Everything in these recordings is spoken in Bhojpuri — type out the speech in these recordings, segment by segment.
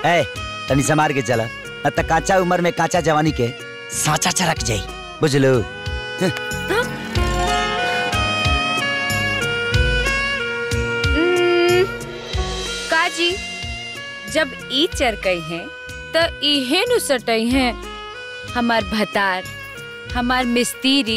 ए तनी समार के चला न त काचा उम्र में काचा जवानी के साचा चरक जाई बुझलो उम्म, काजी जब ई चरकई हैं त इहे नु सटई हैं हमार भतार हमार मिस्तीरी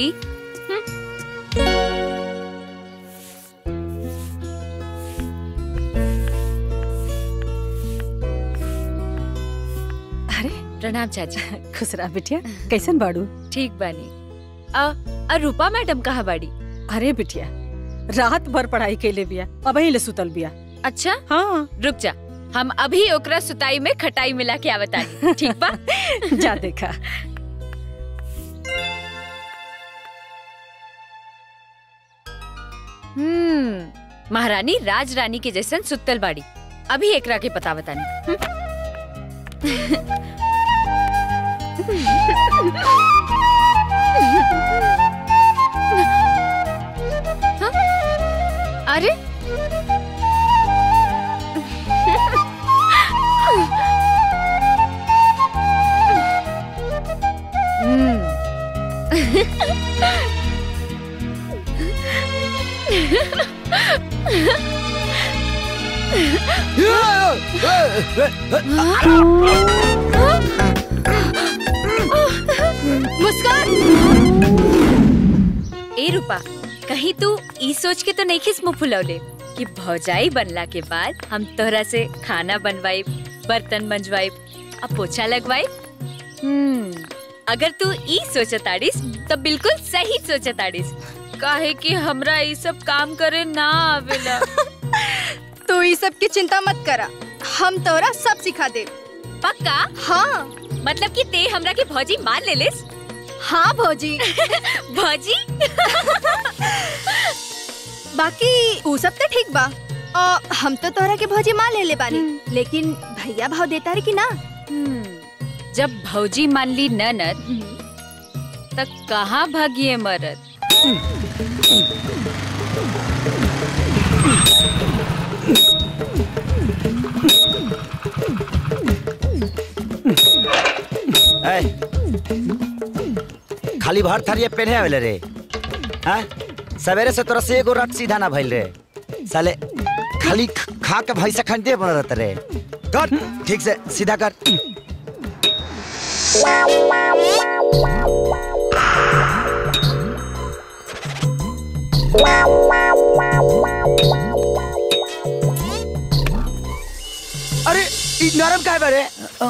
अरे प्रणाम चाची खुश रहा बिटिया कैसन बाड़ू ठीक बानी अ अ रूपा मैडम कहाँ बाड़ी अरे बिटिया रात भर पढ़ाई कैले बिया अब ले सुतल बिया अच्छा हाँ रुक जा हम अभी ओकरा सुताई में खटाई मिला के आवतानी ठीक बा जा देखा हम्म महारानी राज रानी के जैसन सुतल बाड़ी अभी एकरा के पता बतानी हाँ? अरे मुस्कान ए रूपा कहीं तू ई सोच के तो नहीं खिस मुंह फुलौले कि भौजाई बनला के बाद हम तोहरा से खाना बनवाई बर्तन मंजवाई अब पोछा लगवाई हम्म अगर तू ई सोचताड़ीस तो बिल्कुल सही सोचताड़ीस काहे कि हमरा ई सब काम करे ना आवेला तू ई सब की चिंता मत करा हम तोरा सब सिखा दे पक्का हाँ मतलब कि ते हमरा के भौजी मान ले लिस हाँ भौजी भौजी बाकी ऊ सब तो ठीक बा और हम तो तोरा के भौजी मान ले ले बानी लेकिन भैया भाव देता रे कि ना हम्म, जब भौजी मान ली ननद तक कहाँ भागिए मरद ए खाली भर थरिए पेन्हे आवेले रे हाँ सवेरे से तोरा से एगो रट सीधा ना भइल रे साले खाली ख- खा के भैंसा खंडे बन रहत रे कर ठीक से सीधा कर अरे ई नरम काहे बा रे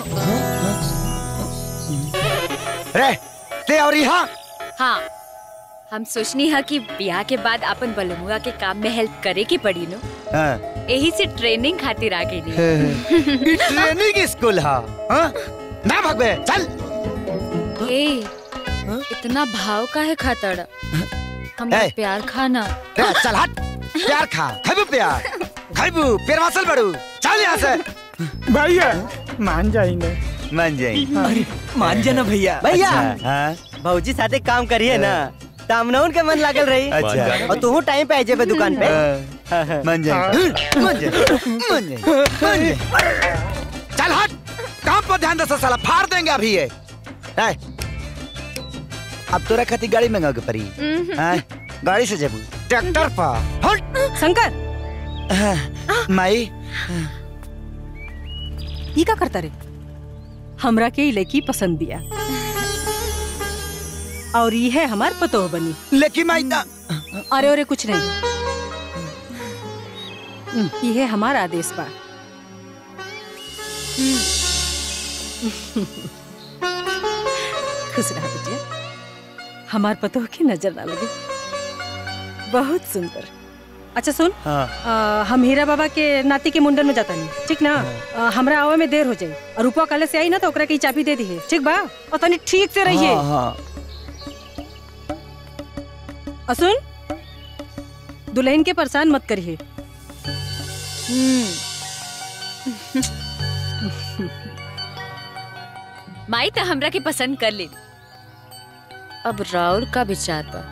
रे ते और यहाँ हाँ हम सोचनी है कि ब्याह के बाद अपन बलमुआ के काम में हेल्प करे की पड़ी नो हाँ यही से ट्रेनिंग खातिर आ गई ई ट्रेनिंग स्कूल हा हाँ? ना भगवे चल ए इतना भाव का है खातड़ हम ए। प्यार खाना रे, चल हट प्यार खा खाइबू प्यार खाइबू प्यार वासल बड़ू चल यहाँ से भैया मान जाएंगे मान जाई अरे मान जाना भैया भैया अच्छा, हाँ भौजी साथे काम करिए ना तामनौन के मन लागल रही अच्छा और तू टाइम पे आ जेबे दुकान पे हाँ, मान जाई मान जाई मान जाई मान जाई चल हट काम पर ध्यान दे साला फाड़ देंगे अभी ये ए, अब तोरा खातिर गाड़ी मंगा के पड़ी हाँ, गाड़ी से जेबू ट्रैक्टर पर हट शंकर हाँ, माई ई का करता रे हमरा के ई लड़की पसंद दिया और ये है हमार पतोह बनी लेकिन माई ना अरे अरे कुछ नहीं ये है हमारा आदेश बा खुश रहा बेटिया हमार पतोह की नजर ना लगे बहुत सुंदर अच्छा सुन हाँ आ, हम हीरा बाबा के नाती के मुंडन में जाता नहीं ठीक ना आ, हमरा आवे में देर हो जाई और रूपा काले से आई ना तो ओकरा के ई चाबी दे दी है ठीक बा और तनी ठीक से रहिए हाँ, हाँ। और सुन दुल्हन के परेशान मत करिए माई तो हमरा के पसंद कर ले अब राउर का विचार पर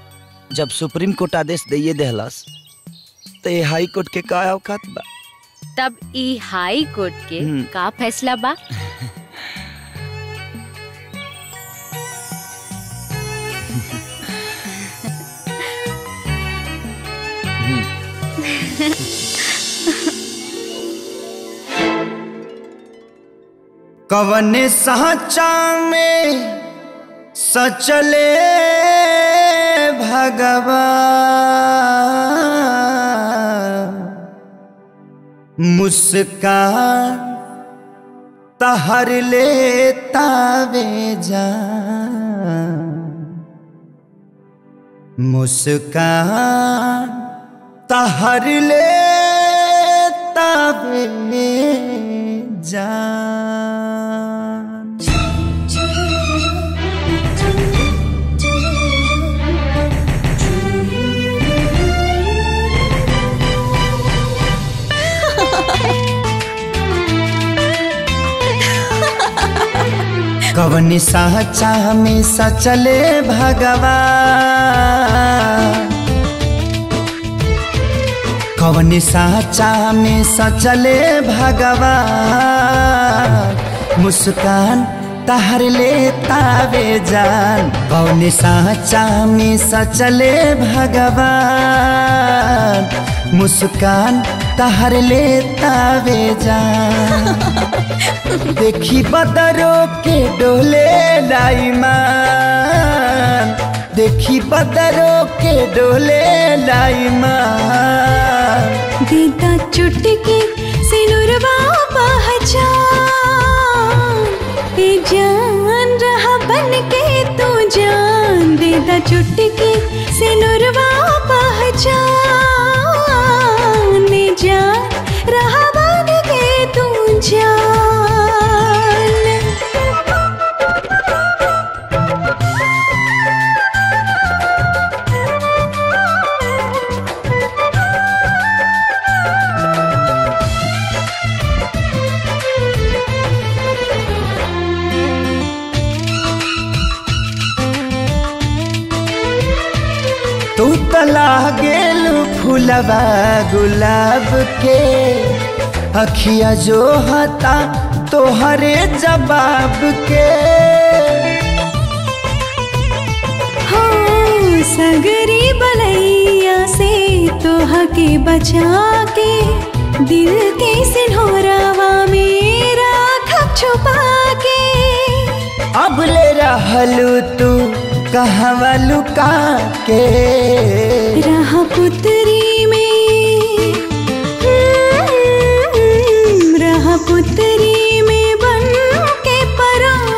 जब सुप्रीम कोर्ट आदेश दिए देहलस तो ये हाई कोर्ट के का औकात बा तब ई हाई कोर्ट के हम्म। का फैसला बा कवन साचा में सचले भगवान मुस्कान तहर लेता वे जान मुस्कान तहर लेता वे जान कवन साचा में सचले भगवान कवन साचा में सचले भगवान मुस्कान तहर लेता वे जान कवन साचा में सचले भगवान मुस्कान तहर लेता वे जान देखी बदरो के डोले लाईमान देखी बदरो के डोले लाईमान देता चुटकी सिनुरवा पहचान ए जान रहा बन के तू जान देता चुटकी सिनुरवा पहचान ए जान रहा बन के तू जान तू तला गेल फूलवा गुलाब के अखिया जो हता तोहरे जवाब के हो सगरी बलैया से तोहा के बचा के दिल के सिन्होरावा मेरा खप छुपा के अब ले रहलू तू कहवा लुका के रहा पुतरी में हम्म, रहा पुतरी में बन के परान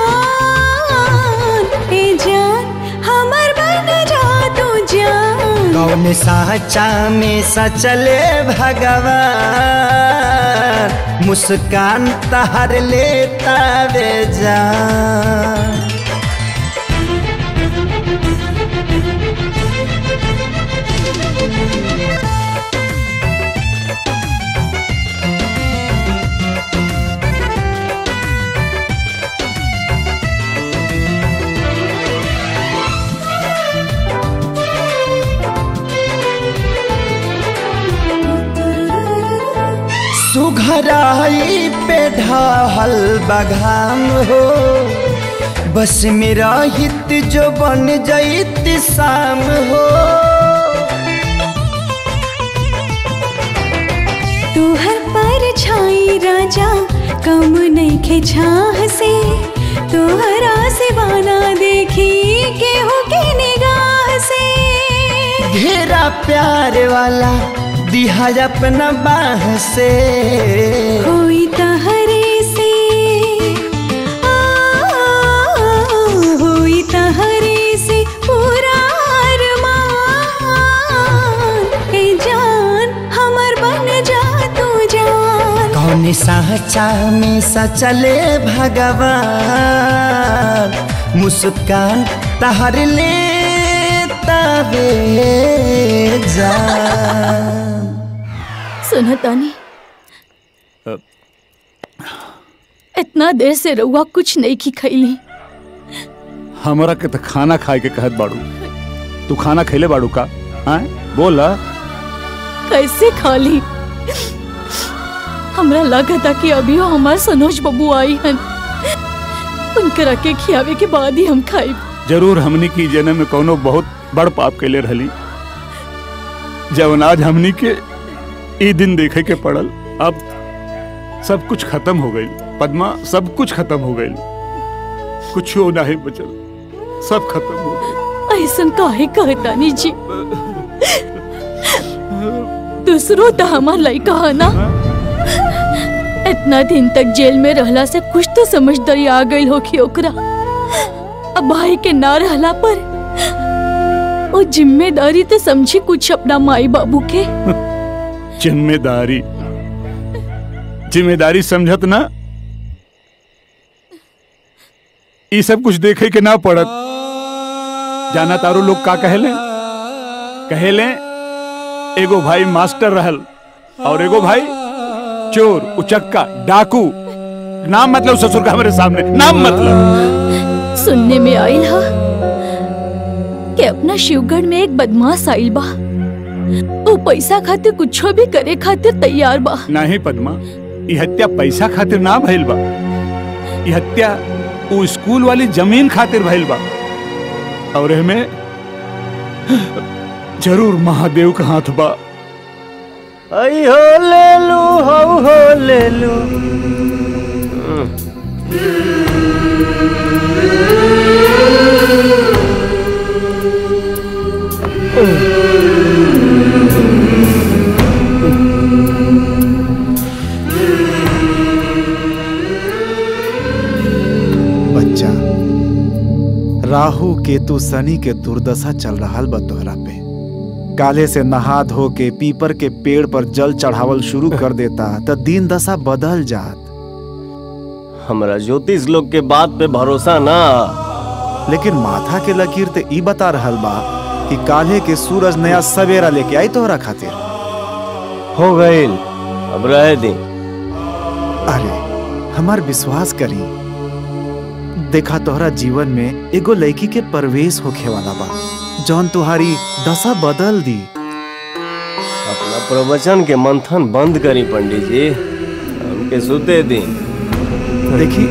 ए जान हमर बन जा तू जान कौन साचा में सचले भगवान मुस्कान तहर लेता वे जान सुघराई पे ढाहल बघाम हो बस मेरा हित जो बन जईत शाम हो तोहर पर छाई राजा कम नहीं खे छाह से तोहरा सिवाना देखी के हो के निगाह से घेरा प्यार वाला दिहा अपना बाह से होई तहरे से आ, होई तहरे से पूरा अरमान ए जान हमर बन जा तू जान कौन साचा में सचले भगवान मुस्कान तहर ले तबे जान सुना तानी इतना देर से रउआ कुछ नहीं की खैली हमरा के तो खाना खाए के कहत बाड़ू तू खाना खैले बाड़ू का हाँ बोल कैसे खाली हमरा लगा था कि अभी हमार सनोज बबू आई हन उनकरा के खियावे के बाद ही हम खाई जरूर हमनी की जन्म में कोनो बहुत बड़ पाप के ले रहली जब आज हमनी के ई दिन देखे के पड़ल अब सब कुछ खत्म हो गई पद्मा सब कुछ खत्म हो गई कुछ नहीं बचल सब खत्म हो गई ऐसन काहे कहतानी जी दूसरो तो हमार लड़का है ना इतना दिन तक जेल में रहला से कुछ तो समझदारी आ गई होखी ओकरा अब भाई के ना रहला पर वो जिम्मेदारी तो समझी कुछ अपना माई बाबू के जिम्मेदारी जिम्मेदारी समझत ना ये सब कुछ देखे के ना पड़त जाना तारो लोग का कहेले कहेले एगो भाई मास्टर रहल और एगो भाई चोर उचक्का डाकू नाम मतलब ससुर का हमारे सामने नाम मतलब सुनने में आयल हा कि अपना शिवगढ़ में एक बदमाश आइल बा वो पैसा खातिर कुछो भी करे खातिर तैयार बा नहीं पद्मा ये हत्या पैसा खातिर ना भइल बा ये हत्या वो स्कूल वाली जमीन खातिर भइल बा और एमे जरूर महादेव का हाथ बा आई हो ले लू हो हो ले लू बच्चा राहु केतु शनि के दुर्दशा चल रहा बा तोहरा पे काले से नहा धो के पीपर के पेड़ पर जल चढ़ावल शुरू कर देता तो दिन दशा बदल जात हमरा ज्योतिष लोग के बात पे भरोसा ना लेकिन माथा के लकीर ते ई बता रहल बा कि काले के सूरज नया सवेरा लेके आई तोहरा खातिर हो गईल अब रहे दी अरे हमार विश्वास करी देखा तोहरा जीवन में एगो लड़की के प्रवेश होखे वाला बा जौन तुम्हारी दशा बदल दी अपना प्रवचन के मंथन बंद करी पंडित जी हमके सुते दी देखी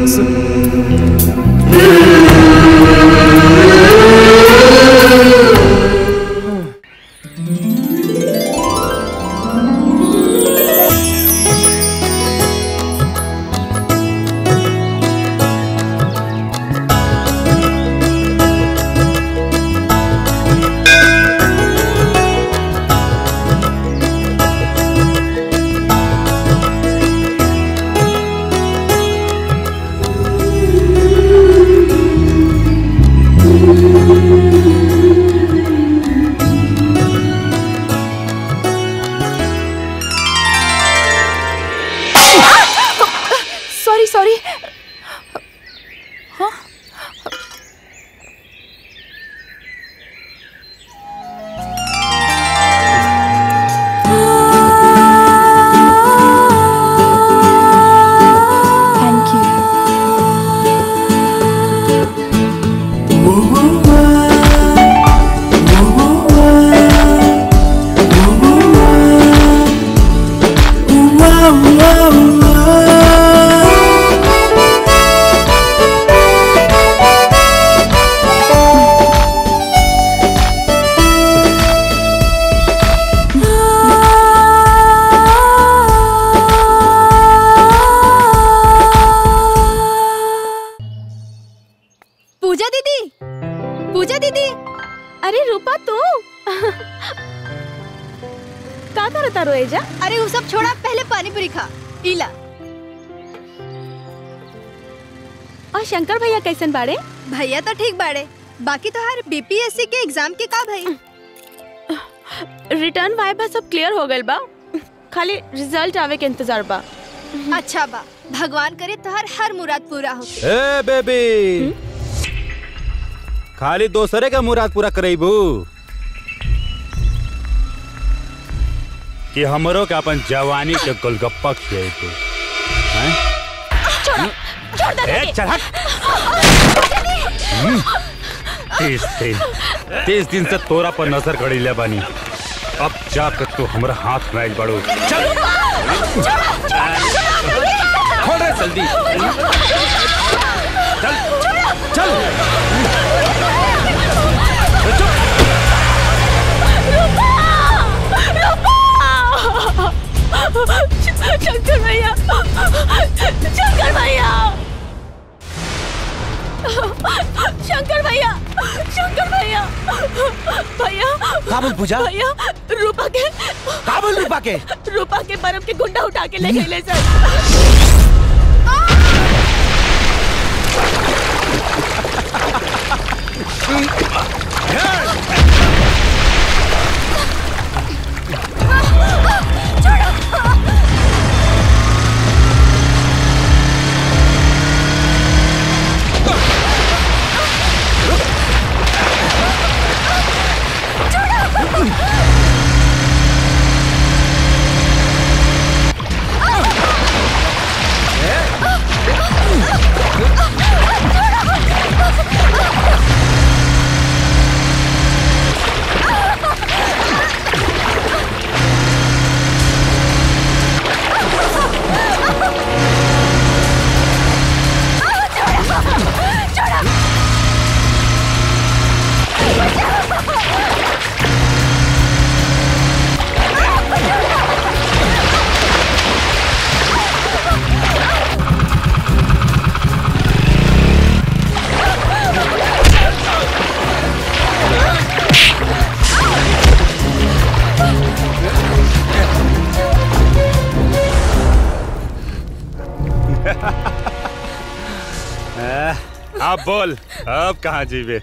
सॉरी सॉरी हाँ थैंक यू पूजा दीदी पूजा दीदी अरे रूपा तू का करता रोएजा अरे वो सब छोड़ा पहले पानी पूरी खा इला और शंकर भैया कैसन बाड़े भैया तो ठीक बाड़े बाकी तो हर बीपीएससी के एग्जाम के का भाई रिटर्न वाइबा सब क्लियर हो गइल बा खाली रिजल्ट आवे के इंतजार बा अच्छा बा भगवान करे तो हर हर मुराद पूरा हो ए बेबी खाली दोसरे का मुराद पूरा करेबू कि हमरो के अपन जवानी के गोलगप्पा खिएबू हैं छोड़ दे ए चल हट हम्म, तीस दिन तीस दिन से तोरा पर नजर गड़ीले बानी अब जाकर तू हमरा हाथ में आइल बड़ू चल खोल रहे जल्दी चल चल शंकर भैया शंकर भैया शंकर भैया शंकर भैया भैया काबुल पूजा? भैया रूपा के काबुल रूपा के रूपा के बर्फ के गुंडा उठा के ले गए ले सर अब बोल अब कहाँ जीवे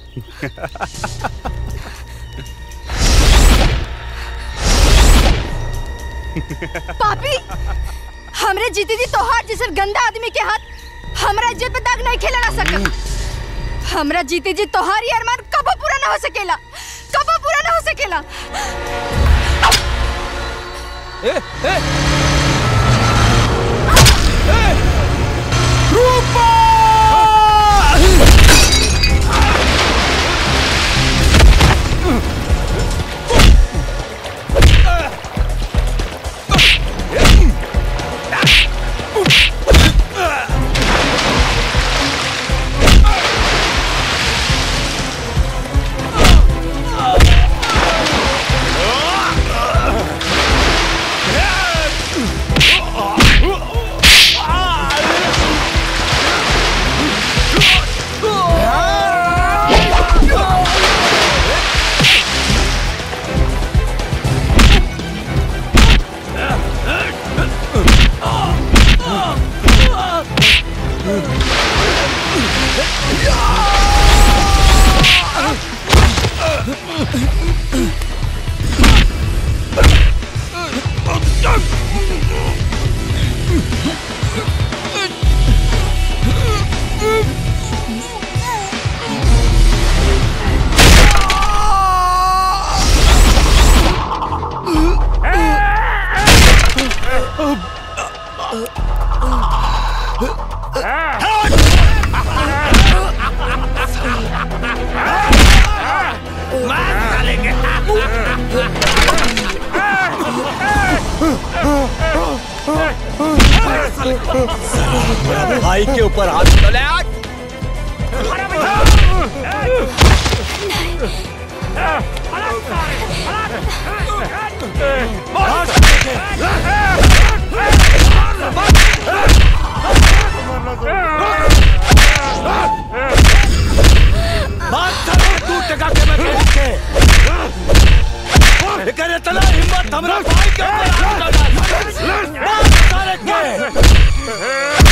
पापी हमरे जीती जी तोहार जैसे गंदा आदमी के हाथ हमरा इज्जत पे दाग नहीं खेला ना सकत हमरा जीती जी तोहार ये अरमान कबो पूरा ना हो सकेला कबो पूरा ना हो सकेला ए, ए, रूपा भाई के ऊपर हाथ उठा ले आज बात साले तू टका के मैं कहूं के एकरे तला हिम्मत हमरा भाई के ऊपर हाथ उठा डाल बात साले के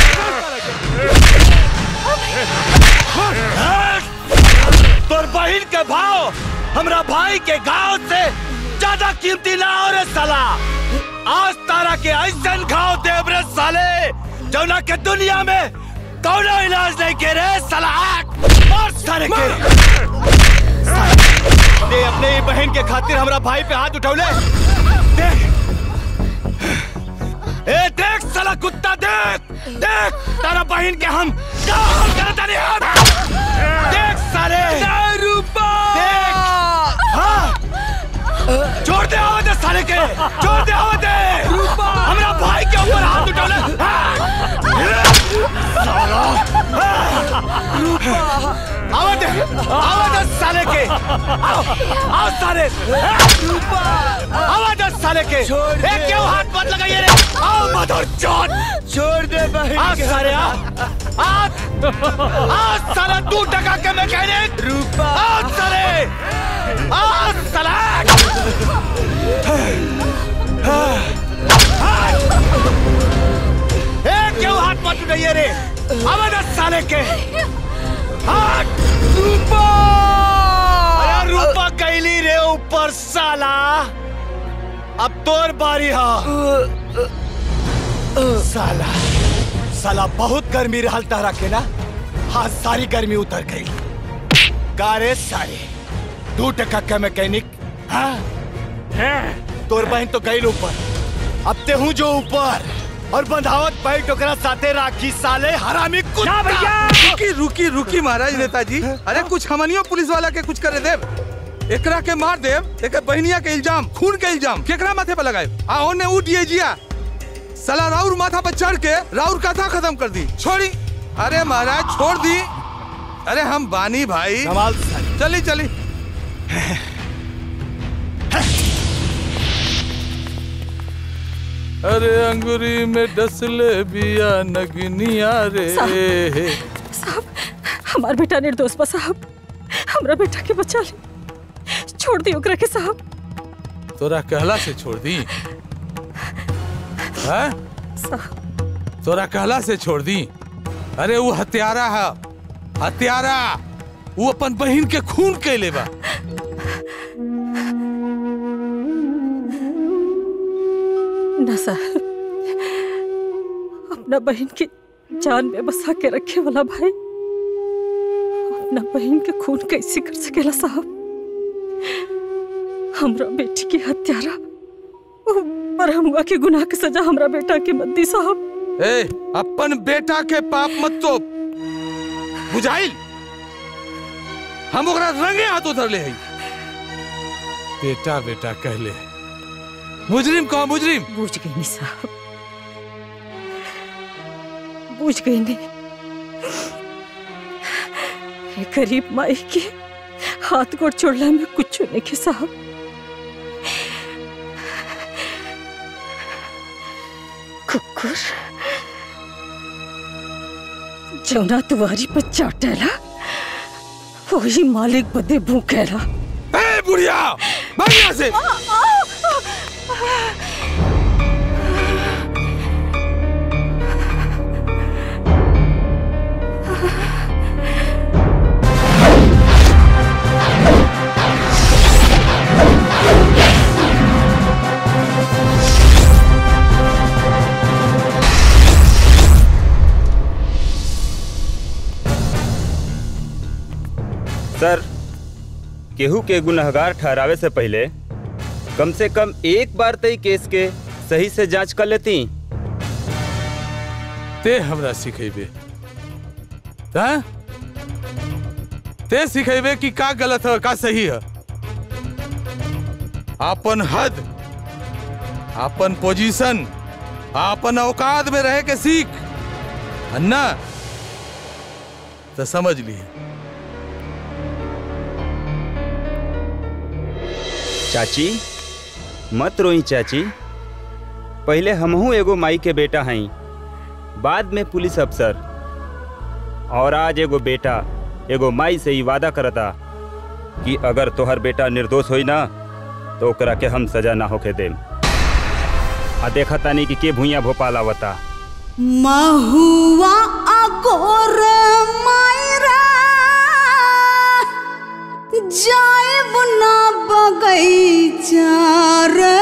तोर बहिन के भाव हमरा भाई के गांव से ज्यादा कीमती ना हो रे साला आज तारा के ऐसन घाव देव रे साले जौना के दुनिया में कौनो इलाज नहीं के रे साला आग मार सारे के ते अपने ही बहन के खातिर हमरा भाई पे हाथ उठौले देख ए देख साला कुत्ता देख देख तारा बहन के हम क्या हाल करता नहीं हम देख साले रूपा देख हाँ छोड़ दे आवाज साले के छोड़ दे आवा दे हमरा भाई के ऊपर हाथ उठौले साला आवा दे आवा दे साले के आओ आओ साले आवा दे साले के ए क्यों हाथ मत लगाइए रे आओ मदर चोट छोड़ दे भाई आ साले आ आ आ साला तू टका के मैकेनिक रूपा आ साले आ साला ए क्यों हाथ मत उठाइए रे आवा दे साले के हाथ रूपा अरे रूपा कैली रे ऊपर साला अब तोर बारी हा साला साला बहुत गर्मी रहल तारा के ना हाँ सारी गर्मी उतर गई कारे सारे दू टका का मैकेनिक हाँ तोर बहन तो गई ऊपर अब ते हूँ जो ऊपर और बंधावत पैट ओकरा साथे राखी साले हरामी कुत्ता रुकी रुकी रुकी महाराज नेताजी अरे कुछ हमनियो पुलिस वाला के कुछ करे देव एकरा के मार देव एक बहनिया के इल्जाम खून के इल्जाम केकरा माथे पे लगाए आ ओने उठिए जिया साला राउर माथा पर चढ़ के राउर कथा खत्म कर दी छोड़ी अरे महाराज छोड़ दी अरे हम बानी भाई चली चली अरे अंगूरी में डसले बिया नगनिया रे साहब हमार बेटा निर्दोष बा साहब हमरा बेटा के बचा ले छोड़ दी ओकरा के साहब तोरा कहला से छोड़ दी हैं? तोरा कहला से छोड़ दी अरे वो हत्यारा है हत्यारा वो अपन बहन के खून के लेबा ना साहब अपना बहन की जान में बसा के रखे वाला भाई अपना बहन के खून कैसे कर सकेला साहब हमरा बेटी की हत्यारा पर हमुआ के गुनाह के सजा हमरा बेटा के मत दी साहब ए अपन बेटा के पाप मत तो बुझाइल हम ओकरा रंगे हाथ उधर ले हई बेटा बेटा कहले मुजरिम कहो मुजरिम बुझ गई नी साहब बुझ गई नी ये गरीब माई के हाथ गोड़ छोड़ला में कुछ नहीं के साहब कुकुर जौना तुम्हारी पर चाटेला वही मालिक बदे भूखेला ए बुढ़िया भाग यहाँ से सर केहू के गुनहगार ठहरावे से पहले कम से कम एक बार तई केस के सही से जांच कर लेती ते हमरा सिखेबे हाँ? ते सिखेबे कि का गलत है का सही है अपन हद अपन पोजीशन अपन औकात में रह के सीख अन्ना तो समझ लिए चाची मत रोई चाची पहले हमहू एगो माई के बेटा हई बाद में पुलिस अफसर और आज एगो बेटा एगो माई से ही वादा करता कि अगर तोहर बेटा निर्दोष होई ना तो ओकरा के हम सजा ना होके देम आ देखा तानी कि के भूया भोपाल आवता महुआ अगोर मायरा जाएब ना बगैचा रे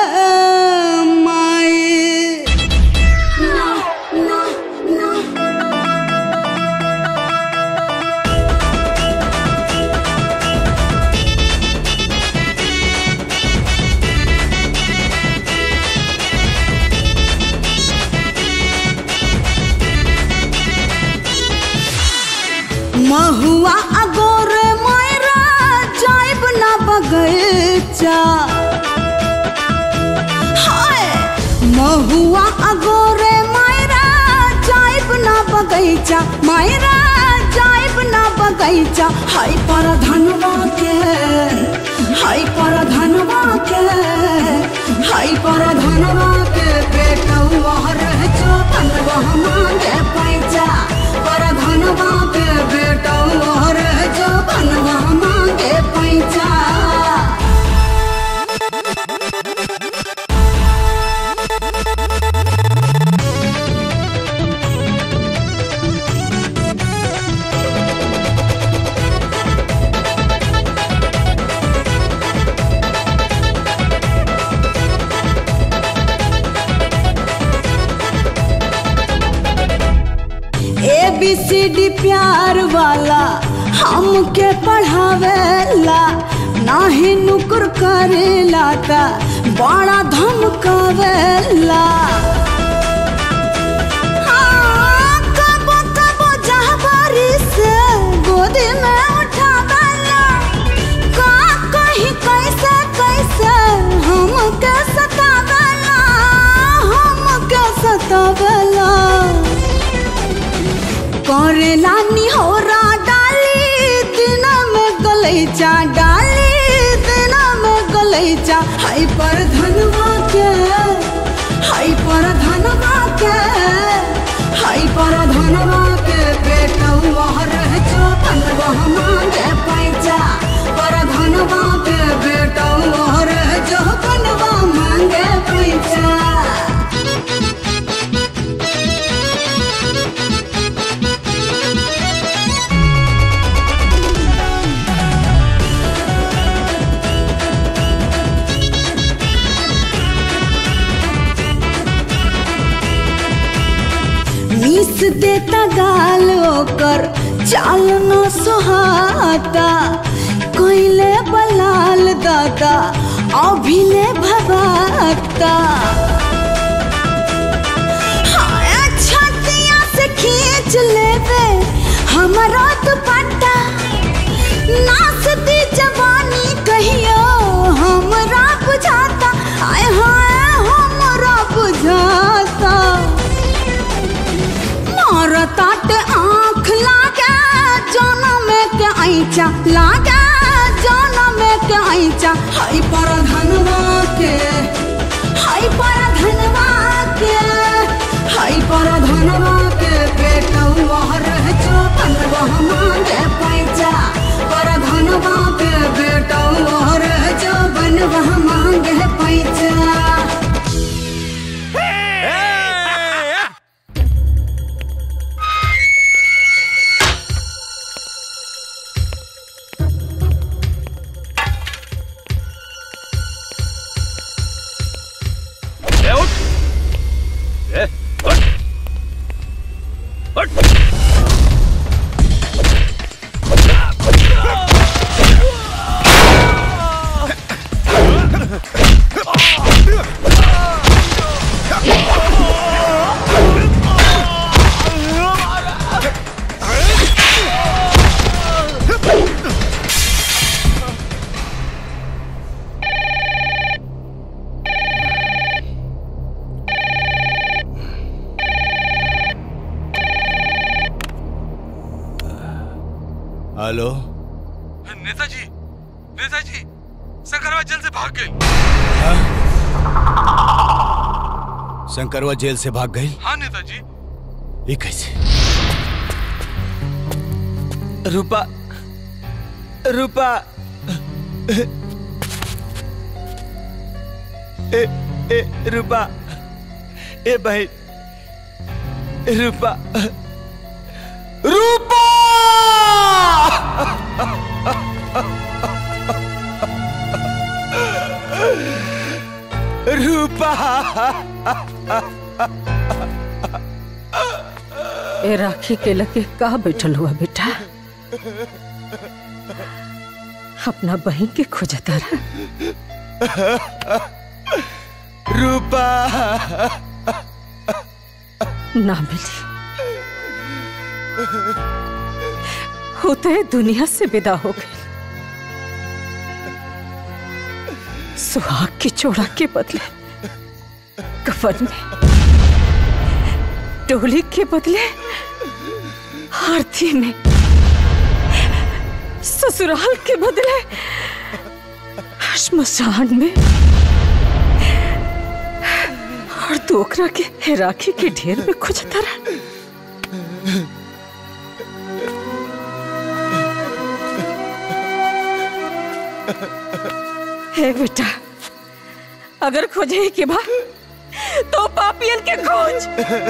माए महुआ अगोर मायरा जाएब ना बगैचा अगोरे मायरा जाइब ना बगैचा मायरा जाइब ना बगैचा हाय पर धनवा के हाय पर धनवा के हाय पर धनवा के बेटवा रह जो धनवा मांगे पैसा पर धनवा के बेटवा रह जो धनवा मांगे पैसा ए बी सी डी प्यार वाला हमके पढ़ावेला नाही नुकुर करेला ता बड़ा धमकावेला हाँ, कबो कबो जहबारी से गोदी में उठावेला का कहीं कैसे कैसे हमके सतावेला हमके सतावेला करेला निहोरा डाली दिन में गलैचा डाली दिन में गलैचा हाय पर धनवा के हाय पर धनवा के हाय पर धनवा के बेटवा रह जो धनवा मांगे पैसा पर धनवा के बेटवा रह जो धनवा मांगे पैसा मीस देता गाल ओकर चाल न सुहाता कोइले बलाल दादा अभिले भवाता हाय छतिया से खींच लेवे हमारा दुपट्टा नाचती जवानी कहियो हमरा बुझाता आय हाय हमरा बुझाता मारताट आँख लागे जनम के ऐचा लागे जनम के ऐचा हाय पर धनवा के हाय पर धनवा के हाय पर धनवा के बेटवा रह जो धनवा मांगे पैसा पर धनवा के बेटवा रह जो बनवा मांगे पैसा ए, उठ ए, उठ उठ हेलो नेताजी नेताजी शंकरवा जेल से भाग गई शंकरवा जेल से भाग गई हाँ नेताजी ये कैसे रूपा रूपा ए ए रूपा ए बहन रूपा रूपा रूपा ए राखी के लगे कहा बैठल हुआ बेटा अपना बहन के खोजता रहा रूपा ना मिली होते दुनिया से विदा हो गई सुहाग की चोड़ा के बदले कफन में डोली के बदले आरती में ससुराल के बदले श्मशान में और तू ओकरा के राखी के ढेर में खोजता रहा हे बेटा अगर खोजे के बाद तो पापियन के खोज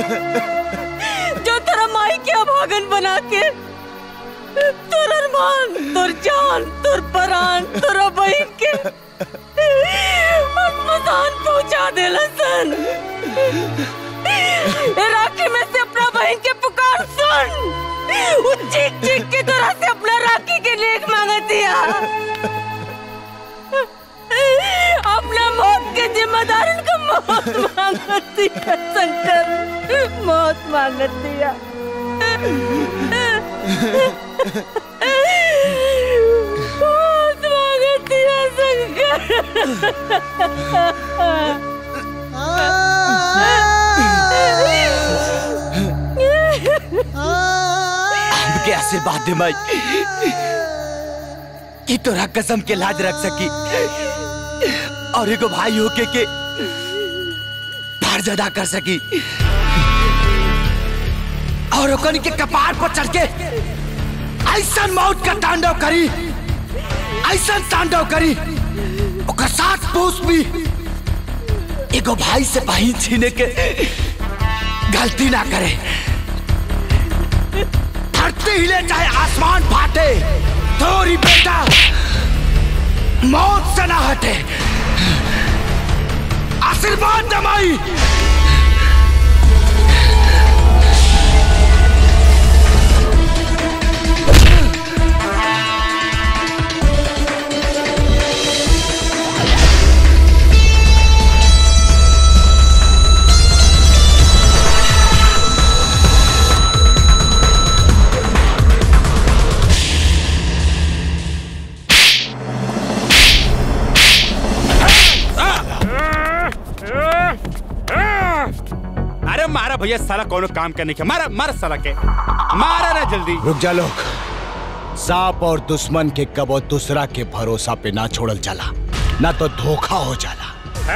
जो तेरा माई के अभागन बना के तोर अरमान तोर जान तोर परान तोरा बहन के मसान पहुंचा देला सन ए राखी में से अपना बहन के पुकार सुन वो चीख चीख के तोरा से अपना राखी के लेख मांगतिया अपना मौत के जिम्मेदार का मौत मांगती है शंकर मौत मांगती है मौत मांगती है हमके आशीर्वाद दे माई कि तोरा कसम के लाज रख सकी और एगो भाई होके के फर्ज अदा कर सकी और ओकनी के कपार पर चढ़ के ऐसा मौत का तांडव करी ऐसा तांडव करी ओकर साथ पूछ भी एगो भाई से बहिन छीने के गलती ना करे धरती हिले चाहे आसमान फाटे तोरी बेटा मौत से ना हटे आशीर्वाद दमाई अरे मारा भैया साला कोनो काम करने के मारा मारा साला के मारा ना जल्दी रुक जा लोग सांप और दुश्मन के कबो दूसरा के भरोसा पे ना छोड़ल जाला ना तो धोखा हो जाला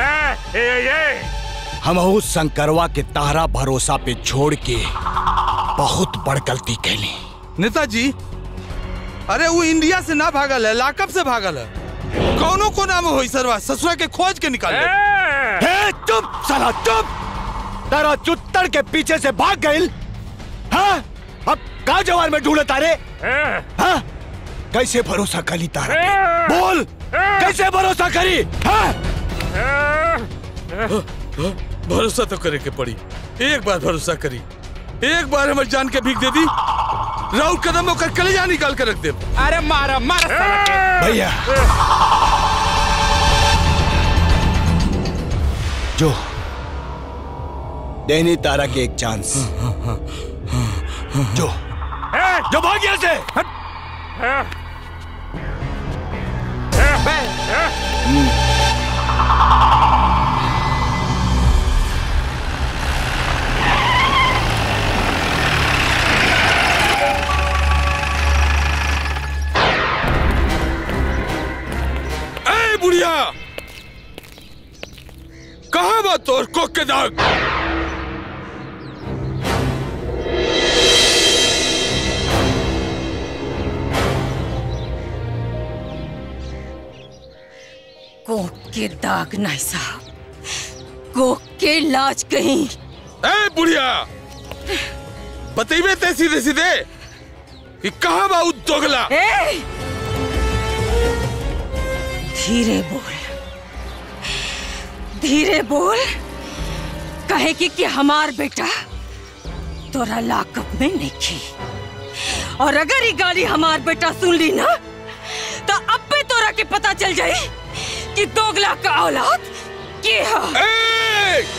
हम उस शंकरवा के तारा भरोसा पे छोड़ के बहुत बड़ गलती कैली नेताजी अरे वो इंडिया से ना भागल है लाकअप से भागल है कौनो को नाम हो सरवा ससुरा के खोज के निकाल ले हे चुप साला चुप तेरा चुत्तर के पीछे से भाग गई हाँ अब का जवान में ढूंढे तारे हाँ कैसे भरोसा करी तारा पे? बोल कैसे भरोसा करी हाँ भरोसा तो करे के पड़ी एक बार भरोसा करी एक बार हमारी जान के भीख दे दी राउत कदम होकर कलेजा निकाल कर रख दे अरे मारा मारा साला के भैया जो देनी तारा के एक चांस जो जो भाग यहाँ से ए बुढ़िया कहाँ बा तोर कोक के दाग कोक के दाग नहीं साहब कोक के लाज कहीं ए बुढ़िया बतेबे ते सीधे सीधे कि कहाँ बा उ दोगला ए! धीरे बोल धीरे बोल कहे कि, कि हमार बेटा तोरा लाकअप में नहीं खी और अगर ये गाली हमार बेटा सुन ली ना तो अब पे तोरा के पता चल जाई कि दोगला का औलाद के है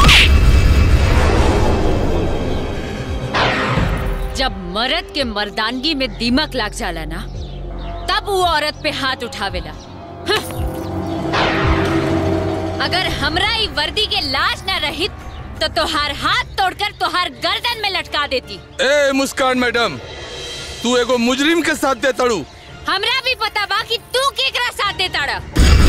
जब मर्द के मर्दानगी में दीमक लाग जाला ना तब वो औरत पे हाथ उठावेला हं। अगर हमरा ई वर्दी के लाज ना रही तो तोहार हाथ तोड़कर तोहार गर्दन में लटका देती ए मुस्कान मैडम तू एगो मुजरिम के साथ दे तड़ू हमरा भी पता बा कि तू केकरा साथ देता रह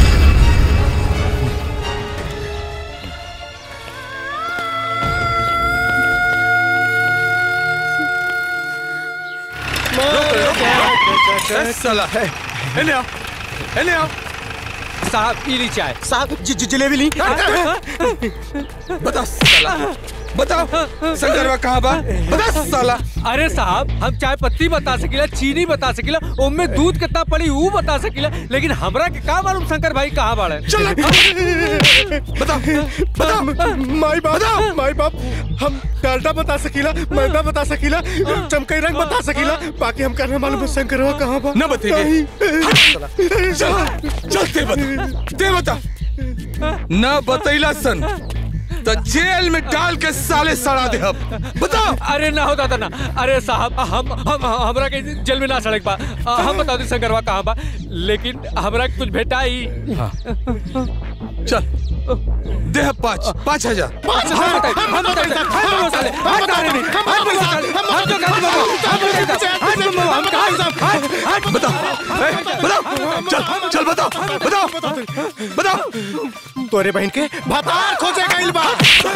ए, साला एने आओ एने आओ साहब पी ली चाय साहब जलेबी ली बता साला बताओ शंकरवा कहाँ बा बता साला अरे साहब हम चाय पत्ती बता सकीला चीनी बता सकीला ओमे दूध कितना पड़ी ऊ बता सकीला लेकिन हमरा के का मालूम शंकर भाई कहाँ बाड़े चल बताओ बताओ माई बाप माई बाप हम डालडा बता सकीला मैदा बता सकीला चमकई रंग बता सकीला बाकी हम करना मालूम है शंकरवा कहाँ बा न बतेंगे चल चल दे बता दे बता न बतैला सन तो जेल में डाल के साले सड़ा दे अब बताओ अरे ना होता था ना अरे साहब हम हम हमरा के जेल में ना सड़क बा हम बता दी शंकरवा कहाँ बा लेकिन हमरा के कुछ भेटा ही चल दे पाँच पाँच हजार पाँच हजार बताइए, हम बताइए, हम बताइए, साले, हम कहाँ नहीं, हम बताइए, साले, हम तो कहाँ बाबा, हम बताइए, हम तो बाबा, हम कहाँ साहब, हम- हम- बताओ ए, बताओ चल चल बताओ बताओ बताओ तोरे बहन के भतार खोजे गइल बा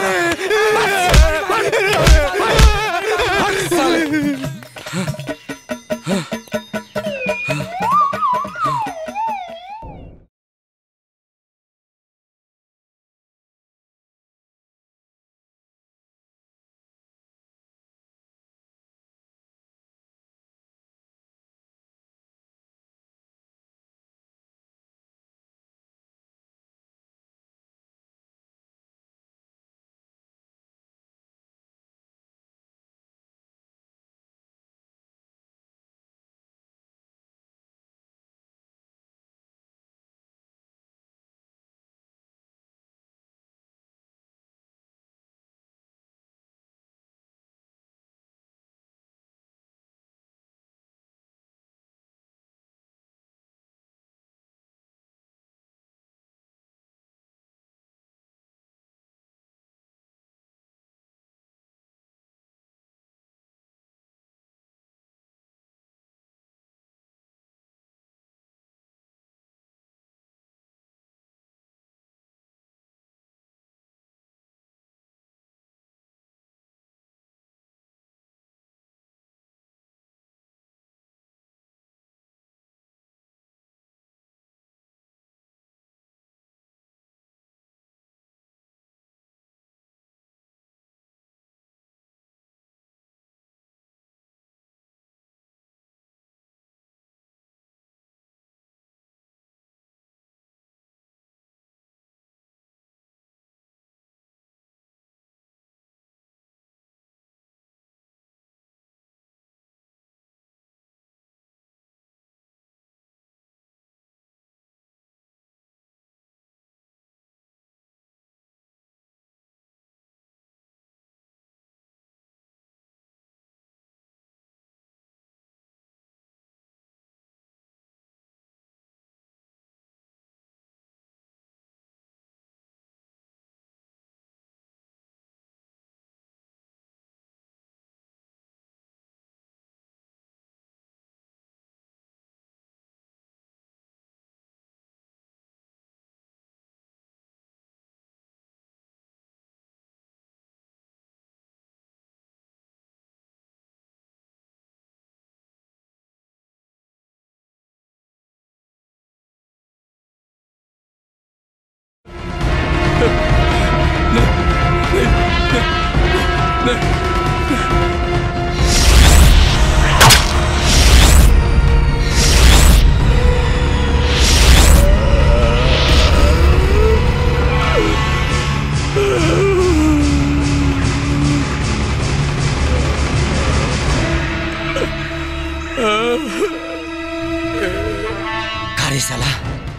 अरे साला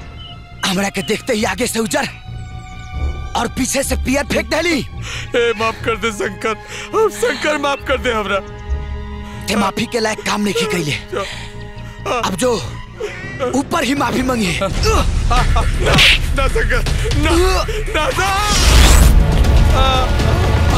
हमरा के देखते ही आगे से उजर और पीछे से पियर फेंक देली ए माफ कर दे शंकर अब शंकर माफ कर दे हमरा ते माफी के लायक काम नहीं कैले अब जो ऊपर ही माफी मांगी ना ना शंकर ना ना ना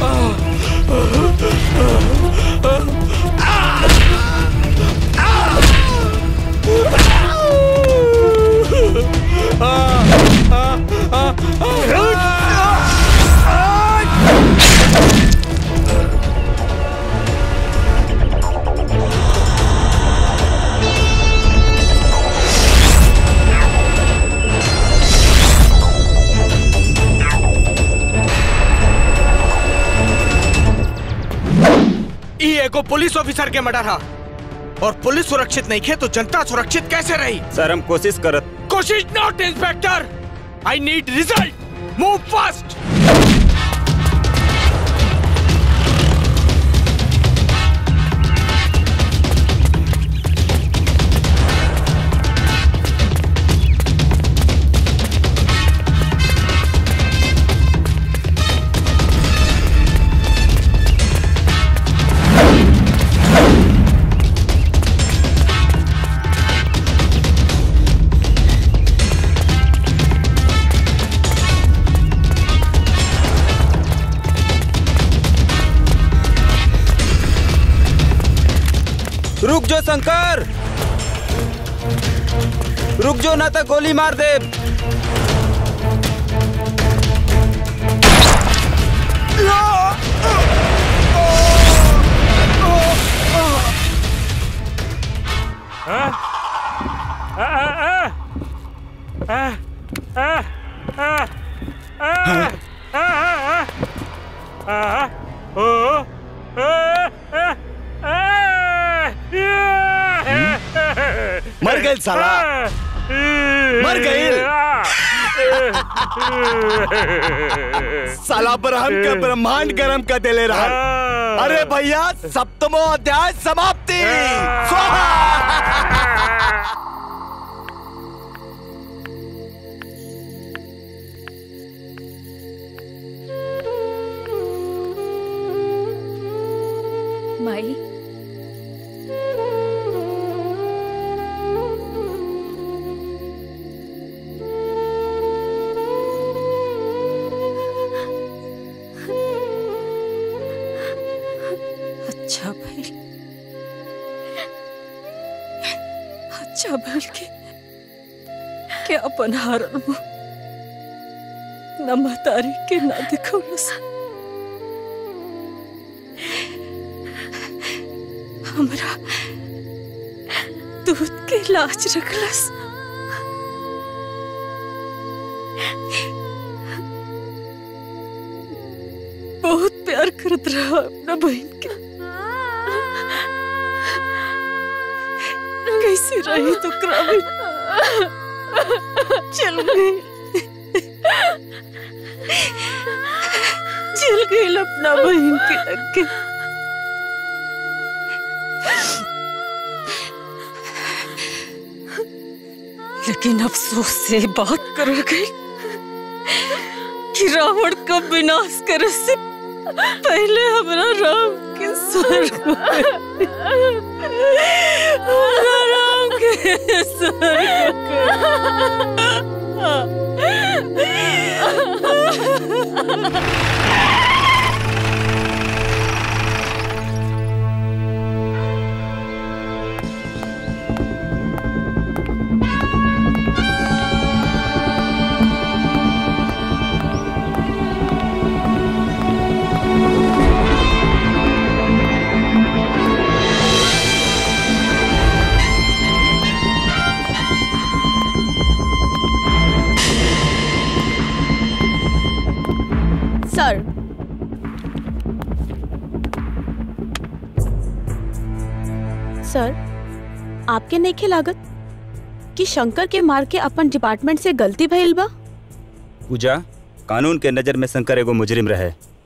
ई एगो पुलिस ऑफिसर के मर्डर हा और पुलिस सुरक्षित नहीं खे तो जनता सुरक्षित कैसे रही सर हम कोशिश करत कोशिश not inspector I need result move fast रुक जो शंकर रुक जो ना तो गोली मार दे मर गए साला मर गए साला ब्रह्म का ब्रह्मांड गरम कर देले रहा अरे भैया सप्तमो अध्याय समाप्ति स्वाहा माई अच्छा भाई अच्छा भल के के अपन हारल मुंह न महतारी के ना दिखौलस हमरा दूध के लाज रखलस बहुत प्यार करत रहा अपना बहन के कैसी रही तो क्रामी चल गई चल गई अपना बहन के लग के लेकिन अफसोस से बात कर गई कि रावण का विनाश करे से पहले हमारा राम के स्वर्ग में- हमारा राम के स्वर्ग सर सर आपके नइखे लागत कि शंकर के मार के अपन डिपार्टमेंट से गलती भइल बा पूजा कानून के नजर में शंकर एगो मुजरिम रहे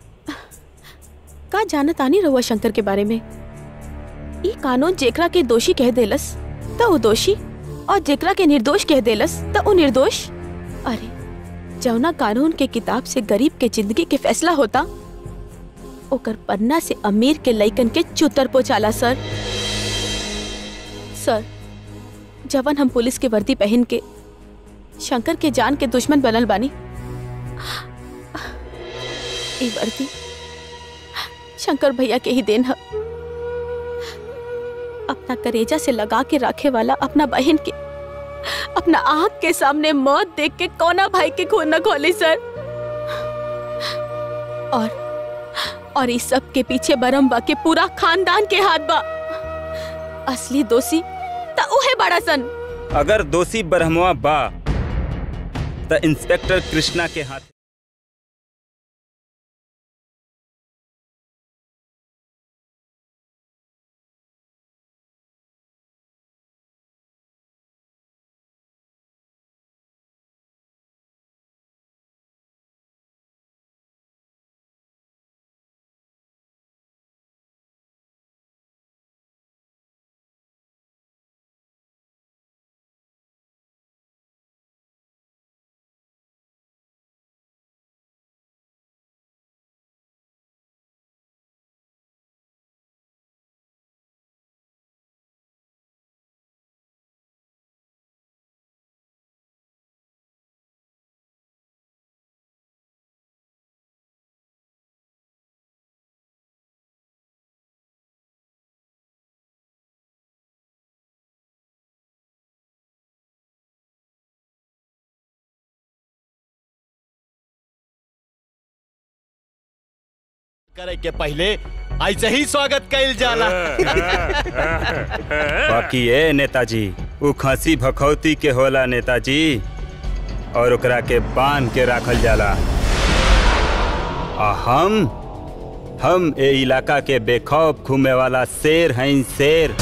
का जानत आनी रहुआ शंकर के बारे में ई कानून जेकरा के दोषी कह देलस त वो दोषी और जेकरा के निर्दोष कह देलस त वो निर्दोष अरे जौना कानून के किताब से गरीब के जिंदगी के फैसला होता ओकर पन्ना से अमीर के लइकन के चुतर पोचाला सर सर जवन हम पुलिस के वर्दी पहन के शंकर के जान के दुश्मन बनल बानी ई वर्दी शंकर भैया के ही देन है अपना करेजा से लगा के रखे वाला अपना बहन के अपना आँख के सामने मौत देख के कोना भाई के खून न खोली सर और और इस सब के पीछे बरम्बा के पूरा खानदान के हाथ बा असली दोषी त उहे बड़ा सन अगर दोषी ब्रह्मवा बा त इंस्पेक्टर कृष्णा के हाथ करे के पहले ऐसे ही स्वागत कैल जाला बाकी ये नेताजी उ खसी भखौती के होला नेताजी और ओकरा के बांध के राखल जाला आ हम हम ए इलाका के बेखौफ घूमे वाला शेर हैं शेर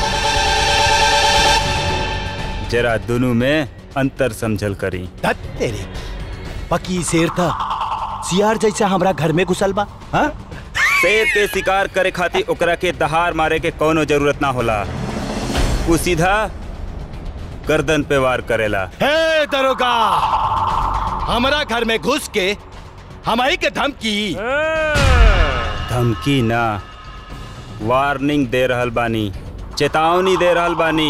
जरा दोनों में अंतर समझल करी धत तेरे पकी शेर था सियार जैसा हमरा घर में घुसल बा हाँ? शेर के शिकार करे खातिर ओकरा के दहाड़ मारे के कोनो जरूरत ना होला उ सीधा गर्दन पे वार करेला हे दरोगा हमरा घर में घुस के हमारी के धमकी धमकी ना वार्निंग दे रहल बानी चेतावनी दे रहल बानी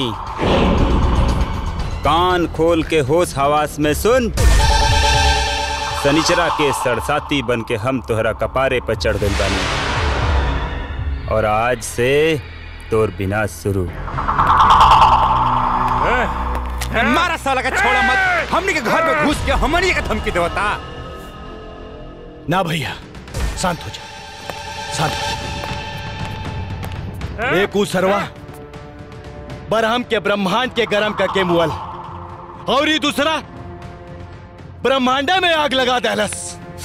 कान खोल के होश हवास में सुन सनिचरा के सरसाती बन के हम तोहरा कपारे पर चढ़ गइल बानी और आज से तोर बिना शुरू मारा साला का छोड़ा मत हमनी के घर में घुस के हमनी के धमकी देवता ना भैया शांत हो जा शांत हो जा। एक ऊ सरवा बरहम के ब्रह्मांड के गरम करके मुअल और ये दूसरा ब्रह्मांडा में आग लगा दहलस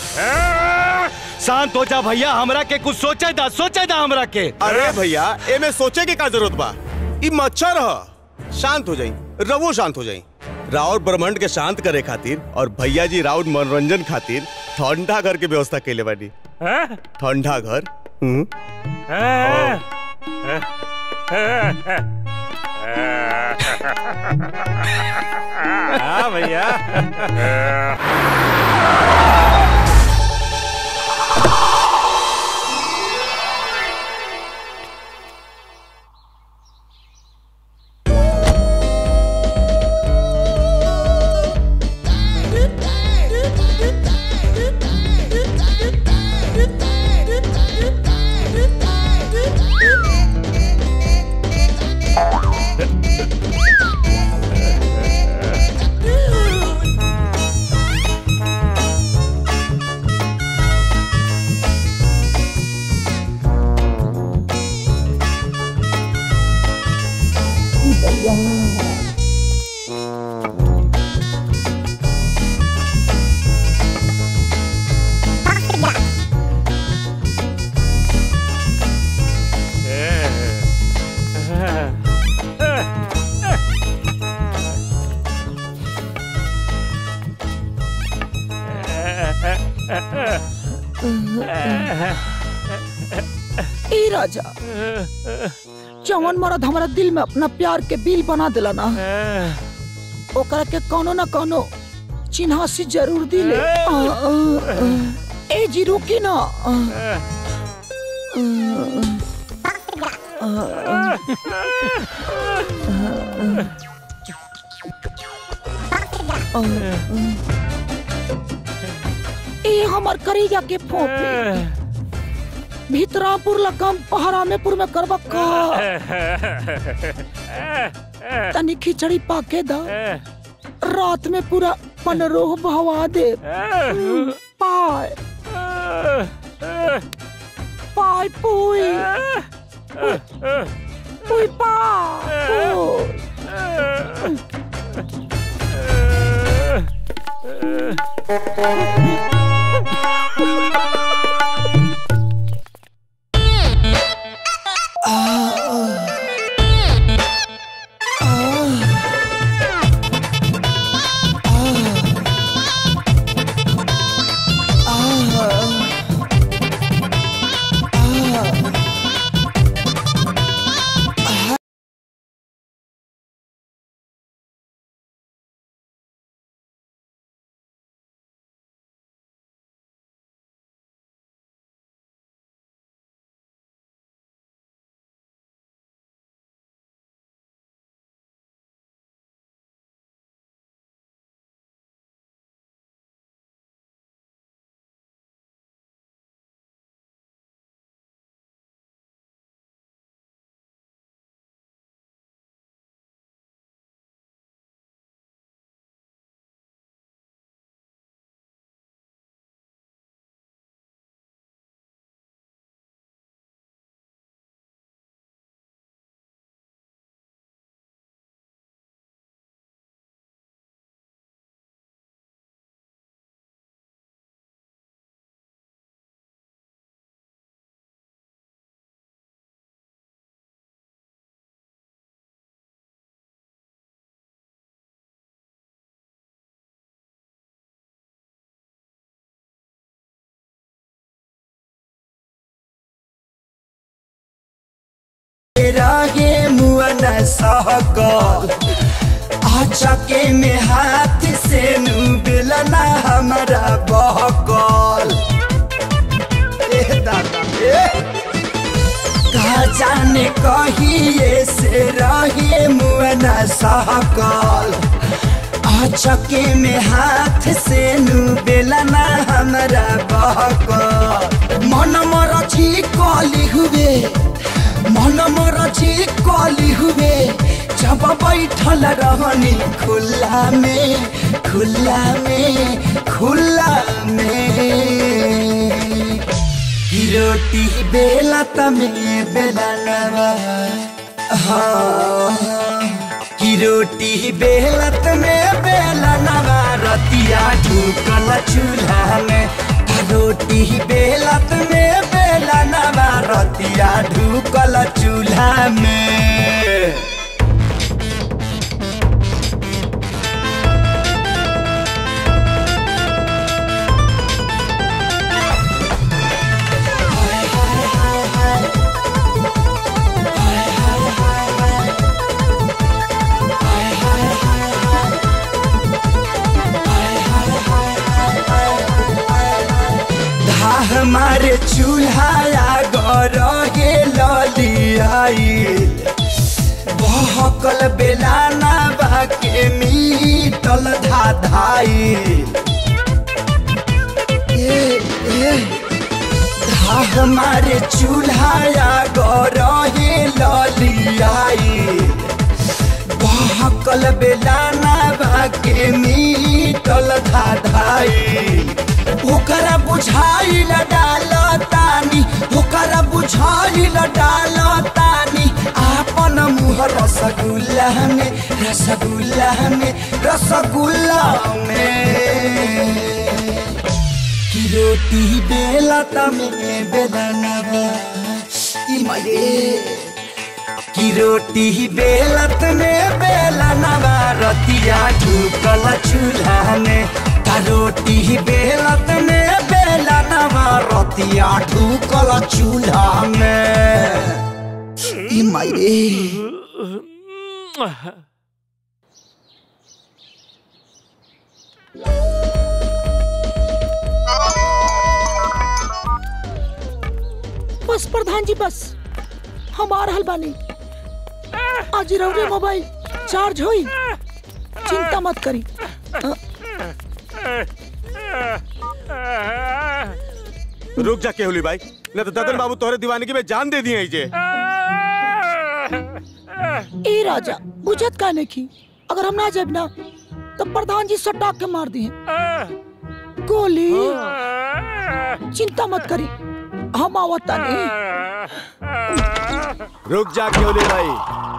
शांत हो जा भैया हमरा के कुछ सोचे दा सोचे दा हमरा के अरे भैया एमे सोचे के का जरूरत बा ई मच्छर ह शांत हो जाई रवो शांत हो जाई राउर ब्रह्मांड के शांत करे खातिर और भैया जी राउर मनोरंजन खातिर ठंडा घर के व्यवस्था कैले बानी ठंडा घर हम्म हाँ भैया ए राजा जवन मरद हमारा दिल में अपना प्यार के बिल बना दिला ना ओकरा के कोनो ना कोनो चिन्हासी जरूर दिले आ, आ, आ। ए जी रुकी ना आ, आ, आ, आ, आ। ए हमर करेजा के फोपे भीतरापुर लकम पहरामेपुर में करबा का तनी खिचड़ी पाके दा रात में पूरा पनरोह बहवा दे पाय पाय पुई पुई रागे मुअन सहकल अचके में हाथ से नुबलना हमारा बहकल ए दादा ए कहा जाने कहिए से रहे मुअन सहकल अचके में हाथ से नुबलना हमारा बहकल मन मरची कली हुए मन मरची कली हुए जब बैठल रहनी खुला में खुला में खुला में की रोटी बेला तमें बेलनवा हाँ की रोटी बेलत में बेलनवा रतिया ढूकल चूल्हा में रोटी बेलत में बेलनवा रतिया ढूकल चूल्हा में हमारे चूल्हा गरहे ललियाई बहकल बेलाना बाके मीटल धाधाई ए, ए, धा हमारे चूल्हा गरहे ललियाई बहकल बेलाना बाके मीटल धाधाई ओकरा बुझाइल डाल तानी ओकरा बुझाइल डाल तानी आपन मुँह रसगुल्ला में रसगुल्ला में रसगुल्ला में की रोटी बेला तमें बेलनवा ई माये की रोटी बेलत में बेलनवा रतिया ढूकल चूल्हा में का रोटी बेलत में बेलनवा रतिया ढूकल चूल्हा में ई माये बस प्रधान जी बस हम आ रहल बानी आज रउरे मोबाइल चार्ज होई चिंता मत करी अ, रुक जा केहुली भाई न तो ददन बाबू तोहरे दीवानगी में जान दे दिए जे ए राजा बुझत काने की अगर हम ना जब ना तो प्रधान जी सटा के मार दिए गोली चिंता मत करी हम आवता नहीं रुक जा क्योले भाई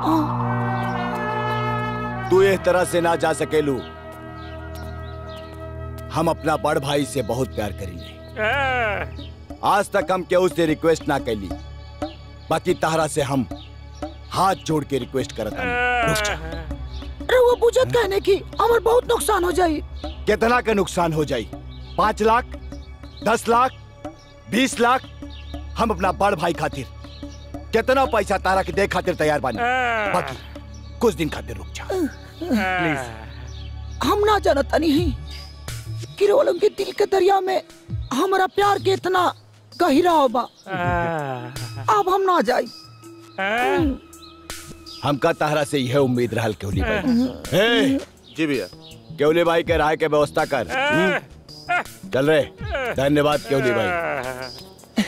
तू इस तरह से ना जा सकेलू हम अपना बड़ भाई से बहुत प्यार करेंगे आज तक हम केहू से रिक्वेस्ट ना कैली बाकी ताहरा से हम हाथ जोड़ के रिक्वेस्ट करत हनी। रुक जा अरे वो बुझत कहने की हमार बहुत नुकसान हो जाई कितना का नुकसान हो जाई पाँच लाख दस लाख बीस लाख हम अपना बड़ भाई खातिर कितना पैसा तारा के दे खातिर तैयार बानी बाकी कुछ दिन खातिर रुक जा हम ना जानता नहीं कि रोलम के दिल के दरिया में हमारा प्यार के इतना गहिरा होबा अब हम ना जाई हमका ताहरा से यह उम्मीद रहल केवली भाई ए, जी भैया केवली भाई के राय के व्यवस्था कर हम्म? चल रे धन्यवाद केवली भाई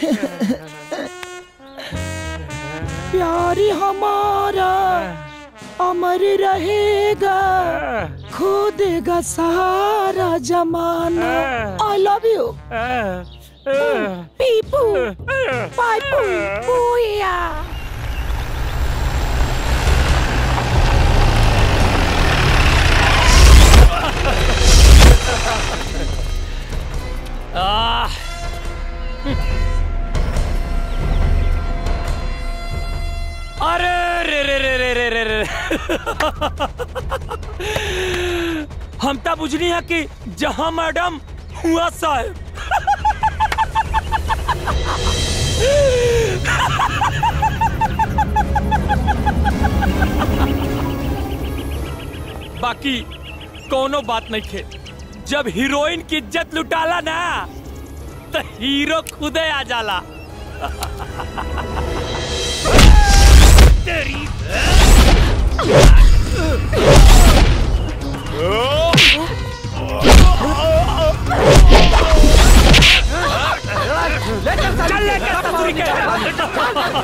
प्यार हमारा अमर रहेगा खो देगा सारा जमाना आई लव यू पीपू पाइपू पूया आह अरे रे रे रे रे रे रे रे हम तो बुझनी है कि जहां मैडम हुआ साहब बाकी कोनो बात नहीं खे जब हीरोइन की इज्जत लुटाला ना तो हीरो खुदे आ जाला तेरी चल लेकर ससुरी के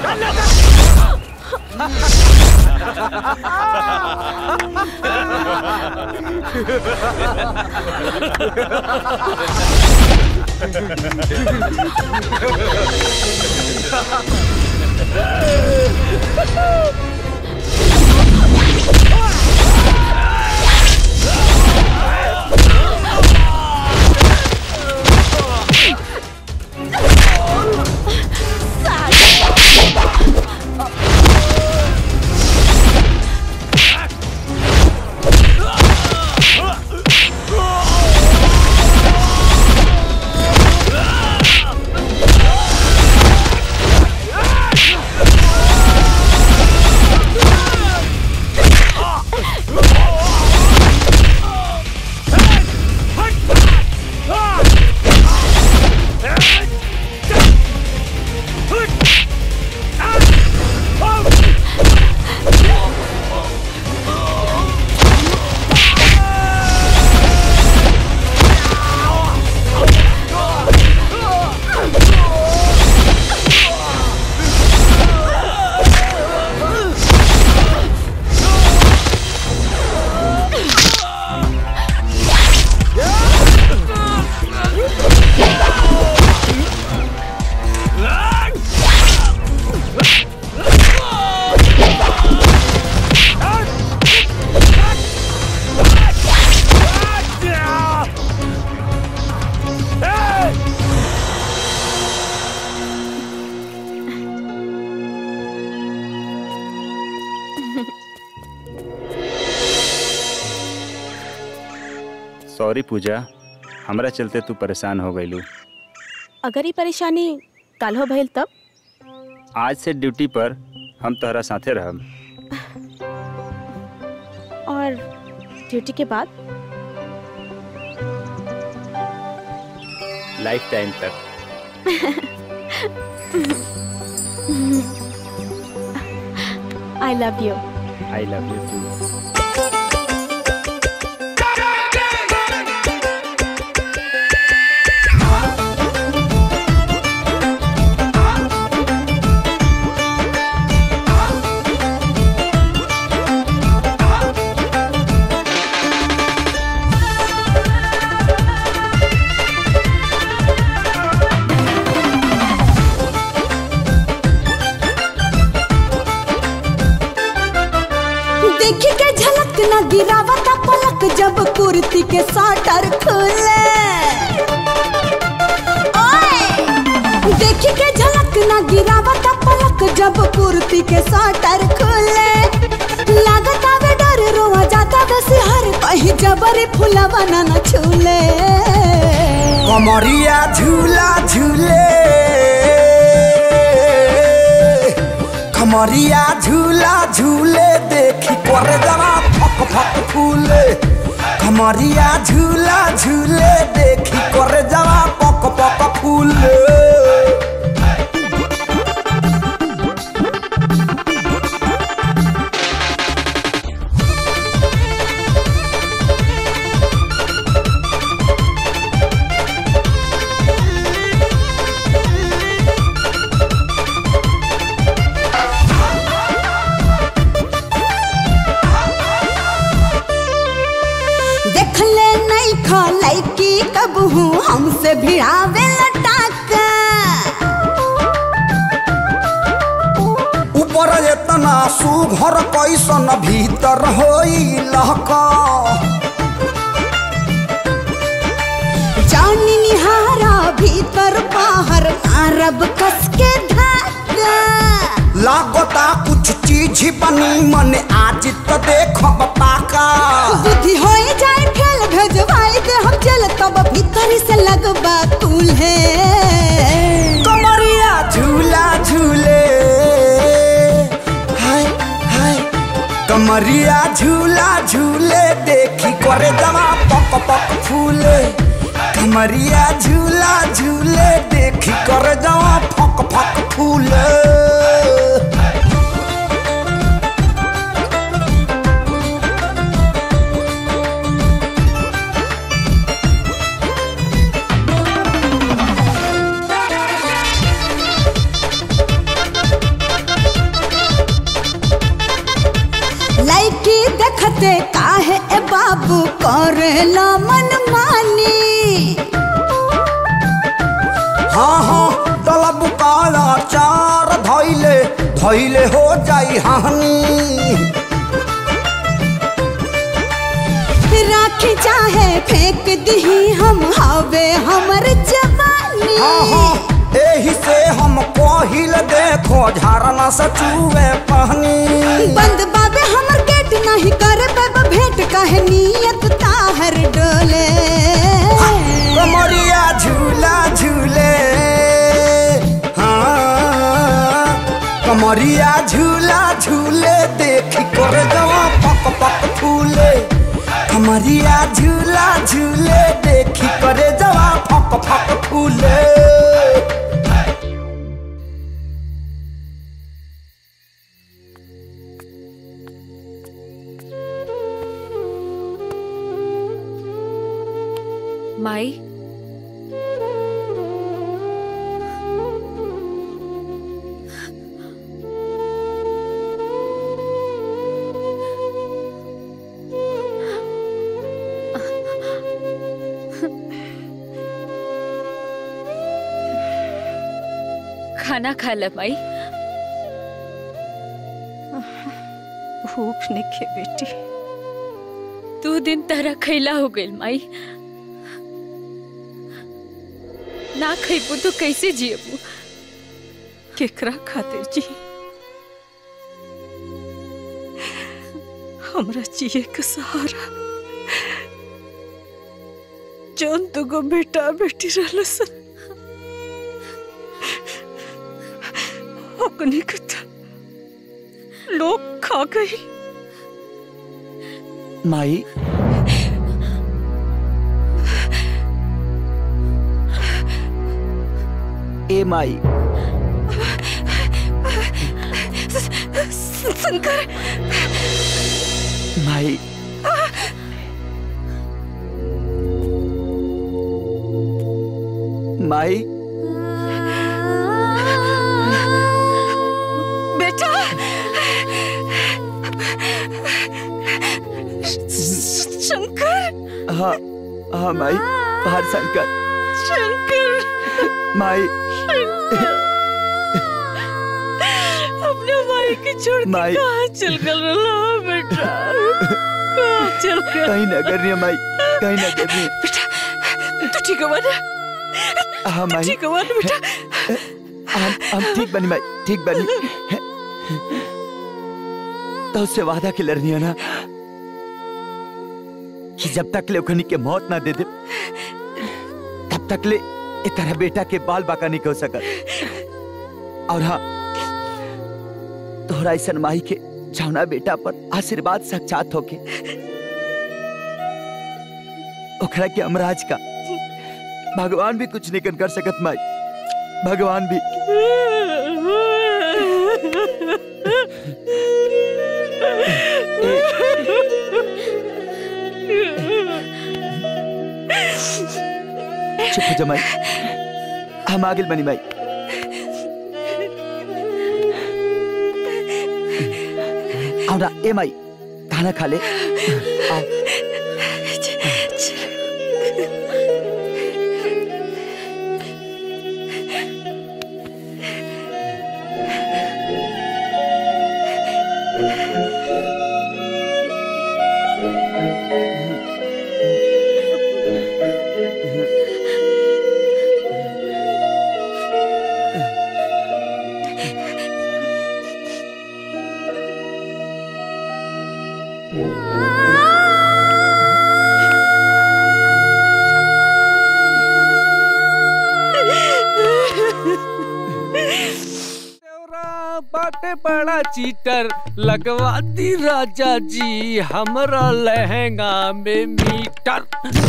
सॉरी पूजा हमरा चलते तू परेशान हो गईलू अगर ये परेशानी कल हो भइल तब आज से ड्यूटी पर हम तोहरा साथे रहब और ड्यूटी के बाद लाइफ टाइम तक I love you I love you too Hey! कुर्ती के साटर खुले ओए देखी के झलक ना गिरावत पलक जब कुर्ती के साटर खुले लागत आवे डर रोआ जाता वैसे हर कहीं जबरी फुलवा ना न छूले कमरिया झूला झूले कमरिया झूला झूले देखी करे जरा फक फक फूले कमरिया झूला झूले देखी करे जरा पक पक फूले देख ले नहीं खा लैकी कब हूँ हमसे भिड़ावे लटाका ऊपर एतना सुघर कैसन भीतर होई लहका जानी निहारा भीतर बाहर मारब कस के धागा लागता कुछ चीज बनी मन आज तो देखब पाका बुद्धि हो जाए फेल भेजवाई दे हम चल तब भीतर से लगबा तुल्हे कमरिया झूला झूले हाय हाय कमरिया झूला झूले देखी करे जमा पक पक फूले कमरिया झूला झूले देखी करे जमा फक फक फूले लड़की देखते काहे ए बाबू करेला मन मानी हाँ हाँ तलब काला चार धैले धैले हो जाई हानि राखी चाहे फेंक दही हम हवे हमर जवानी हाँ हाँ एही से हम पहिल देखो झरना से चूहे पहनी बंद बाबे हमर गेट नहीं करे बाबा भेंट काहे नियत ताहर डोले कमरिया झूला झूले हाँ कमरिया झूला झूले देखी कर जवा पक पक फूले कमरिया झूला झूले देखी करे जवा फक फक फूले माई खाना खा ल माई भूख नहीं बेटी दो दिन तरह खैला हो गइल माई ना खैबू तो कैसे जियबू केकरा खातिर जी हमरा जिए के सहारा जौन दुगो बेटा बेटी रहल सन अपने के तो लोग खा गई माई ए माई शंकर माई माई बेटा शंकर हाँ हाँ माई बाहर शंकर शंकर माई अपने माई के छोड़ के माई। कहाँ चल गल रहा बेटा कहाँ चल गल कहीं न कर रही है माई कहीं ना देवी तू ठीक हुआ ना हाँ माई ठीक हुआ ना बेटा हम हम ठीक बनी माई ठीक बनी तो उससे वादा के लड़नी है ना कि जब तक ले ओखनी के मौत ना दे दे तब तक ले ए तरह बेटा के बाल बाका नहीं हो सकत और हाँ तोहरा ऐसा माई के जौना बेटा पर आशीर्वाद साक्षात होके ओकरा के अमराज का भगवान भी कुछ नहीं कर सकत माई भगवान भी चुप हो जा माई हम आगे बनी माई आओ ना ए माई खाना खा ले आओ बाटे बड़ा चीटर लगवा दी राजा जी हमरा लहंगा में meter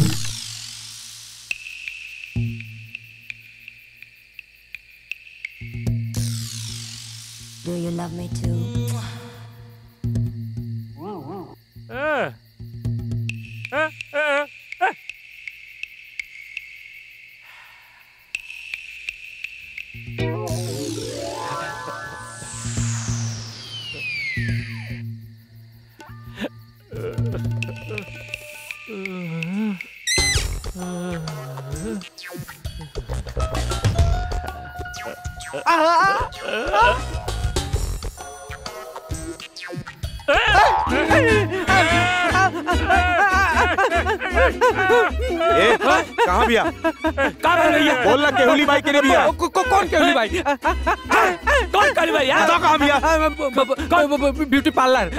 Do you love me too? Eh. Eh, eh, eh. ए, कहाँ बिया? कहाँ है भैया बोल ना केहुली बाई के ने बिया। को, को, कौन केहुली भाई कौन केहुली भाई बताओ कहाँ बिया? कौन ब्यूटी पार्लर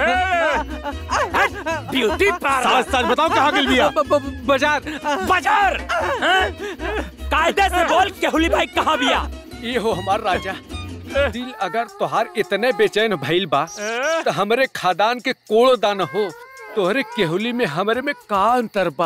ब्यूटी पार्लर सच सच बताओ कहाँ गिल बिया? बाजार बाजार हाँ? कायदे से बोल केहुली भाई कहाँ बिया ये हो हमार राजा दिल अगर तोहार इतने बेचैन भइल बा तो हमरे खादान के कोड़ो दान हो तोहरे केहुली में हमरे में का अंतर बा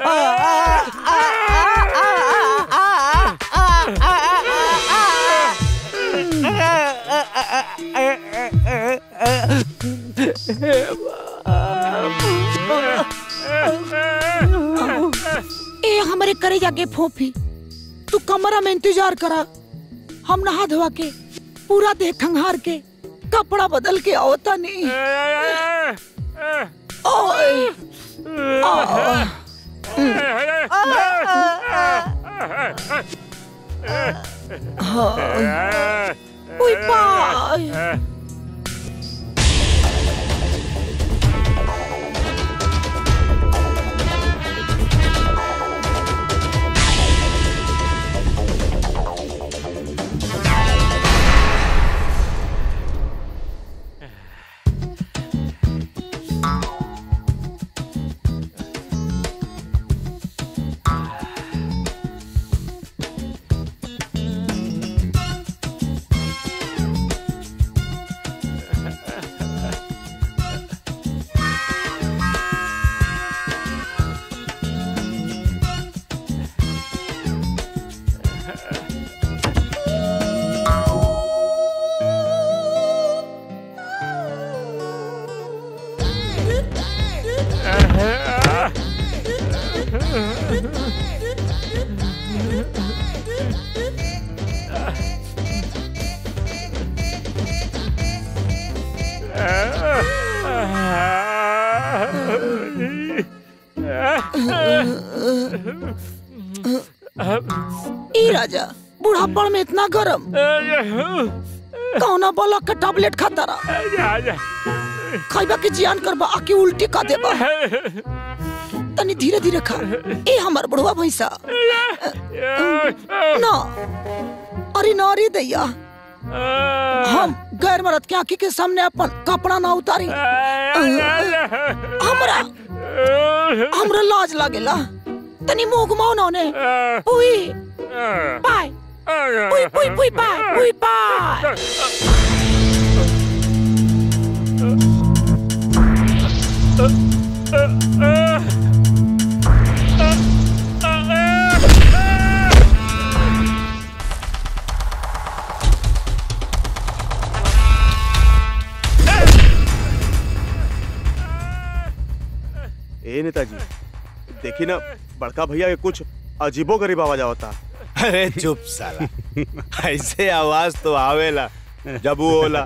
ए हमारे करे जाके फोफी तू कमरा में इंतजार करा हम नहा धोवा के पूरा देह खंगार के कपड़ा बदल के आवता नहीं ओए आ, हाँ। उई बाय ई राजा बुढ़ापड़ में इतना गरम कौना बोला का टैबलेट खाता रहा खाइबा के जियान करबा आके उल्टी का देबा तनी धीरे धीरे खा ए हमर बुढ़वा भैंसा ना अरे ना रे दैया हम गैर मरद के आंखी के सामने अपन कपड़ा ना उतारी हमरा हमरा लाज लागेला तनी मुंह घुमाओ ना ने पुई पाय पुई पुई पुई पाय पुई पाय ए नेताजी देखी ना बड़का भैया के कुछ अजीबो गरीब आवाज आवता अरे चुप साला ऐसे आवाज तो आवेला जब वो होला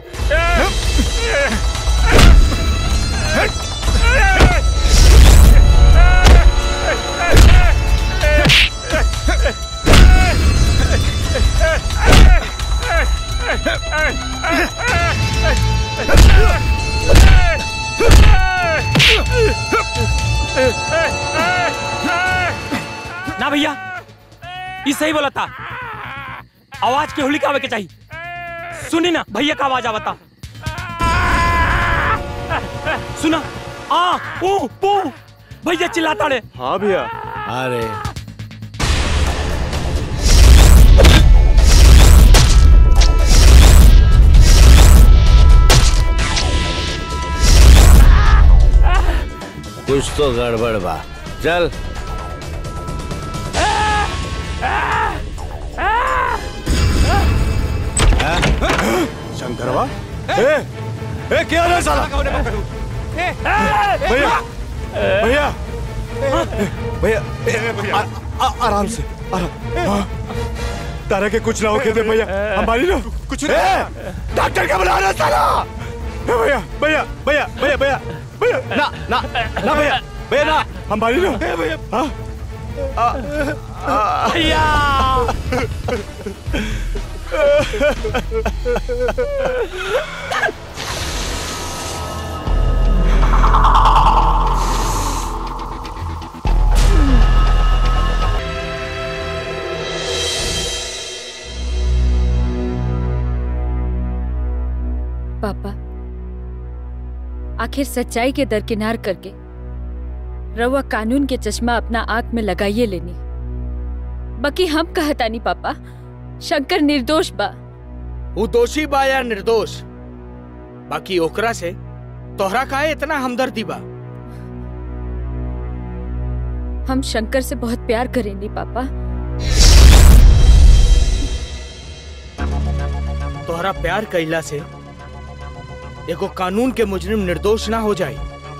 ना भैया ये सही बोला था आवाज के होली का आवे के चाहिए सुनी ना भैया का आवाज आवता सुना आ पू पू भैया चिल्लाता रे हाँ भैया अरे कुछ तो गड़बड़ बा चल शंकरवा ए ए क्या रे साला भैया भैया भैया ए, आ- आ- आराम से आराम हाँ। तारा के कुछ ना हो दे भैया हमारी ना कुछ डॉक्टर का बुला रहा साला ए, भैया भैया भैया भैया भैया भैया ना ना ना भैया भैया ना हमारी ना भैया हाँ भैया पापा आखिर सच्चाई के दरकिनार करके रवा कानून के चश्मा अपना आंख में लगाइए लेनी बाकी हम कहतानी पापा शंकर निर्दोष बा वो दोषी बा या निर्दोष बाकी ओकरा से तोहरा काहे इतना हमदर्दी बा हम शंकर से बहुत प्यार करेंगे पापा तोहरा प्यार कैला से एगो कानून के मुजरिम निर्दोष ना हो जाए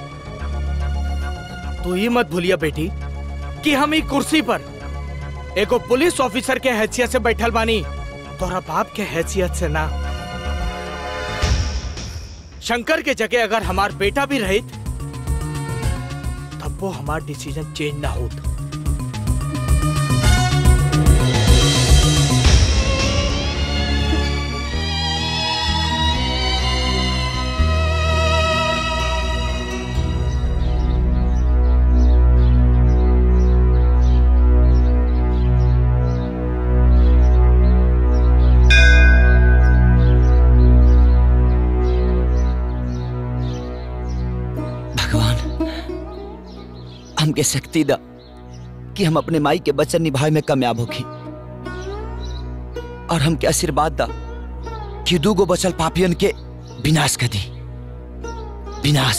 तू ही मत भूलिया बेटी कि हम ई कुर्सी पर एगो पुलिस ऑफिसर के हैसियत से बैठल बानी तोहरा बाप के हैसियत से ना शंकर के जगह अगर हमार बेटा भी रहे तब वो हमार डिसीजन चेंज ना होता हमके शक्ति दा कि हम अपने माई के वचन निभाए में कामयाब होखी और हमके आशीर्वाद दा कि दूगो बचल पापियन के विनाश कर दी विनाश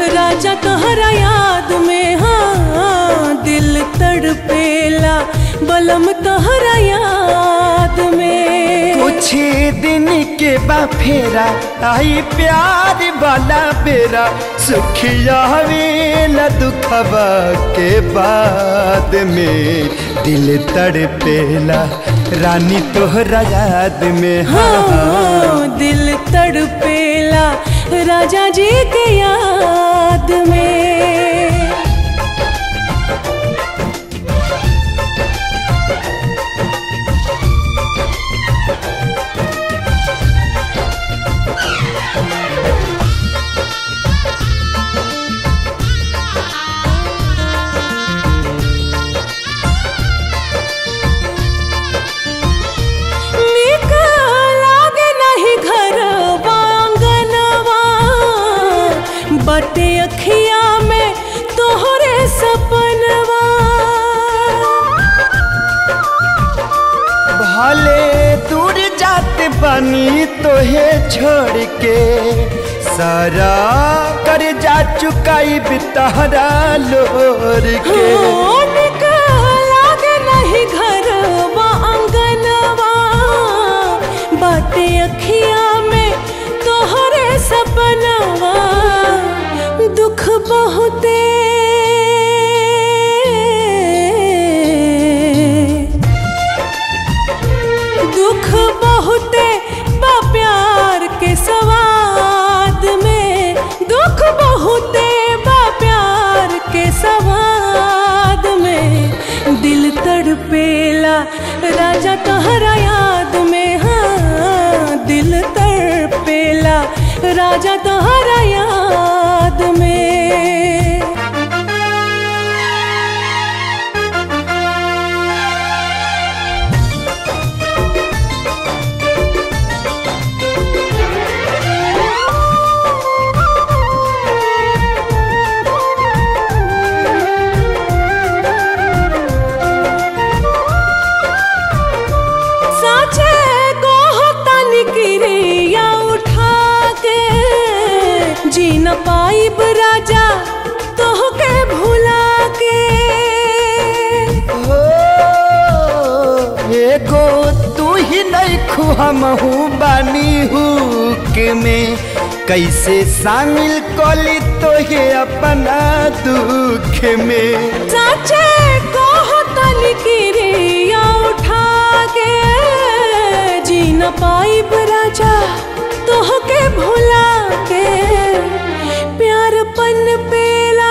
राजा तोहरा याद में हाँ दिल तड़पेला बलम तोहरा याद में कुछ दिन के बा फेरा आई प्यार वाला बेरा सुखिया वेला दुखबा के बाद में दिल तड़पेला रानी तोहरा याद में हाँ हाँ दिल तड़पेला राजा जी के याद में नीक लागे नहीं घर आंगनवा बटे अखिया में तोहरे सपनवा भले दूर जाते बनी तोहे छोड़ के सारा कर जा चुकाई बितहरा लोर के हाँ, नीक लागे नहीं घर आंगनवा बटे अखिया में तोहरे सपनवा दुख बहुते दुख बहुते बा प्यार के सवाद में दुख बहुते बा प्यार के सवाद में दिल तड़पेला राजा तोहरा याद में हाँ दिल तड़पेला राजा तोहरा याद में साचे को होता निकरिया उठा के जी न पाइब राजा तोह के भुला के हो एगो तू ही नहीं खुहमहू बानी हुक में कैसे शामिल कली तोहे अपना दुख में साचे को होता निकरिया उठा के जी न पाइब राजा तोह के भुला के प्यार पन पेला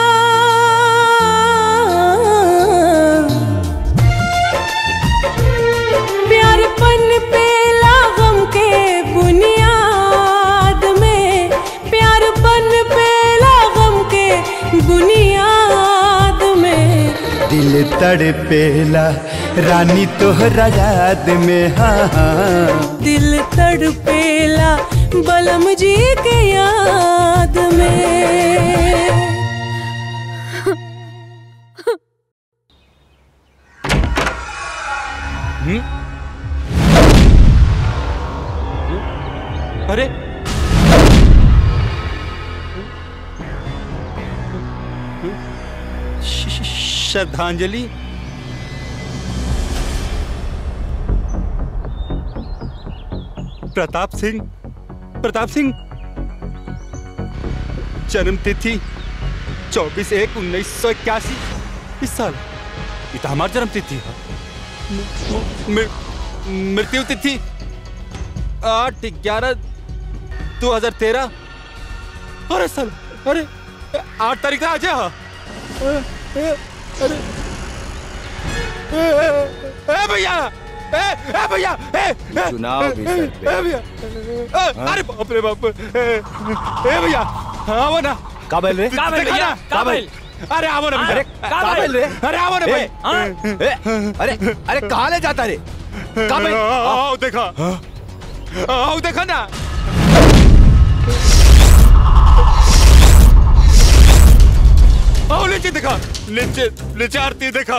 प्यार पन पेला गम के बुनियाद में प्यार पन पेला गम के बुनियाद में दिल तड़पेला रानी तोहरा याद में हाँ हाँ दिल तड़पेला बलम जी के याद में अरे श- श- श्रद्धांजलि प्रताप सिंह प्रताप सिंह जन्म तिथि चौबीस एक उन्नीस सौ इक्यासी इस साल ये तो हमारी जन्म तिथि है मु- मृ- मृत्यु तिथि आठ ग्यारह दो हजार तेरह अरे साल अरे आठ तारीख आज है हाँ। ए, ए, अरे ए, ए, ए भैया ए ए भैया ए ए, चुनाव भी ए, सर पे। ए भैया ए, अरे बाप रे बाप ए, ए भैया हाँ वो ना काबिल रे काबिल भैया काबिल अरे आओ ना भैया अरे काबिल रे अरे आओ ना भाई ए, ए, अरे अरे कहाँ ले जाता रे काबिल आओ देखा आओ देखा ना आओ नीचे देखा नीचे नीचे आरती देखा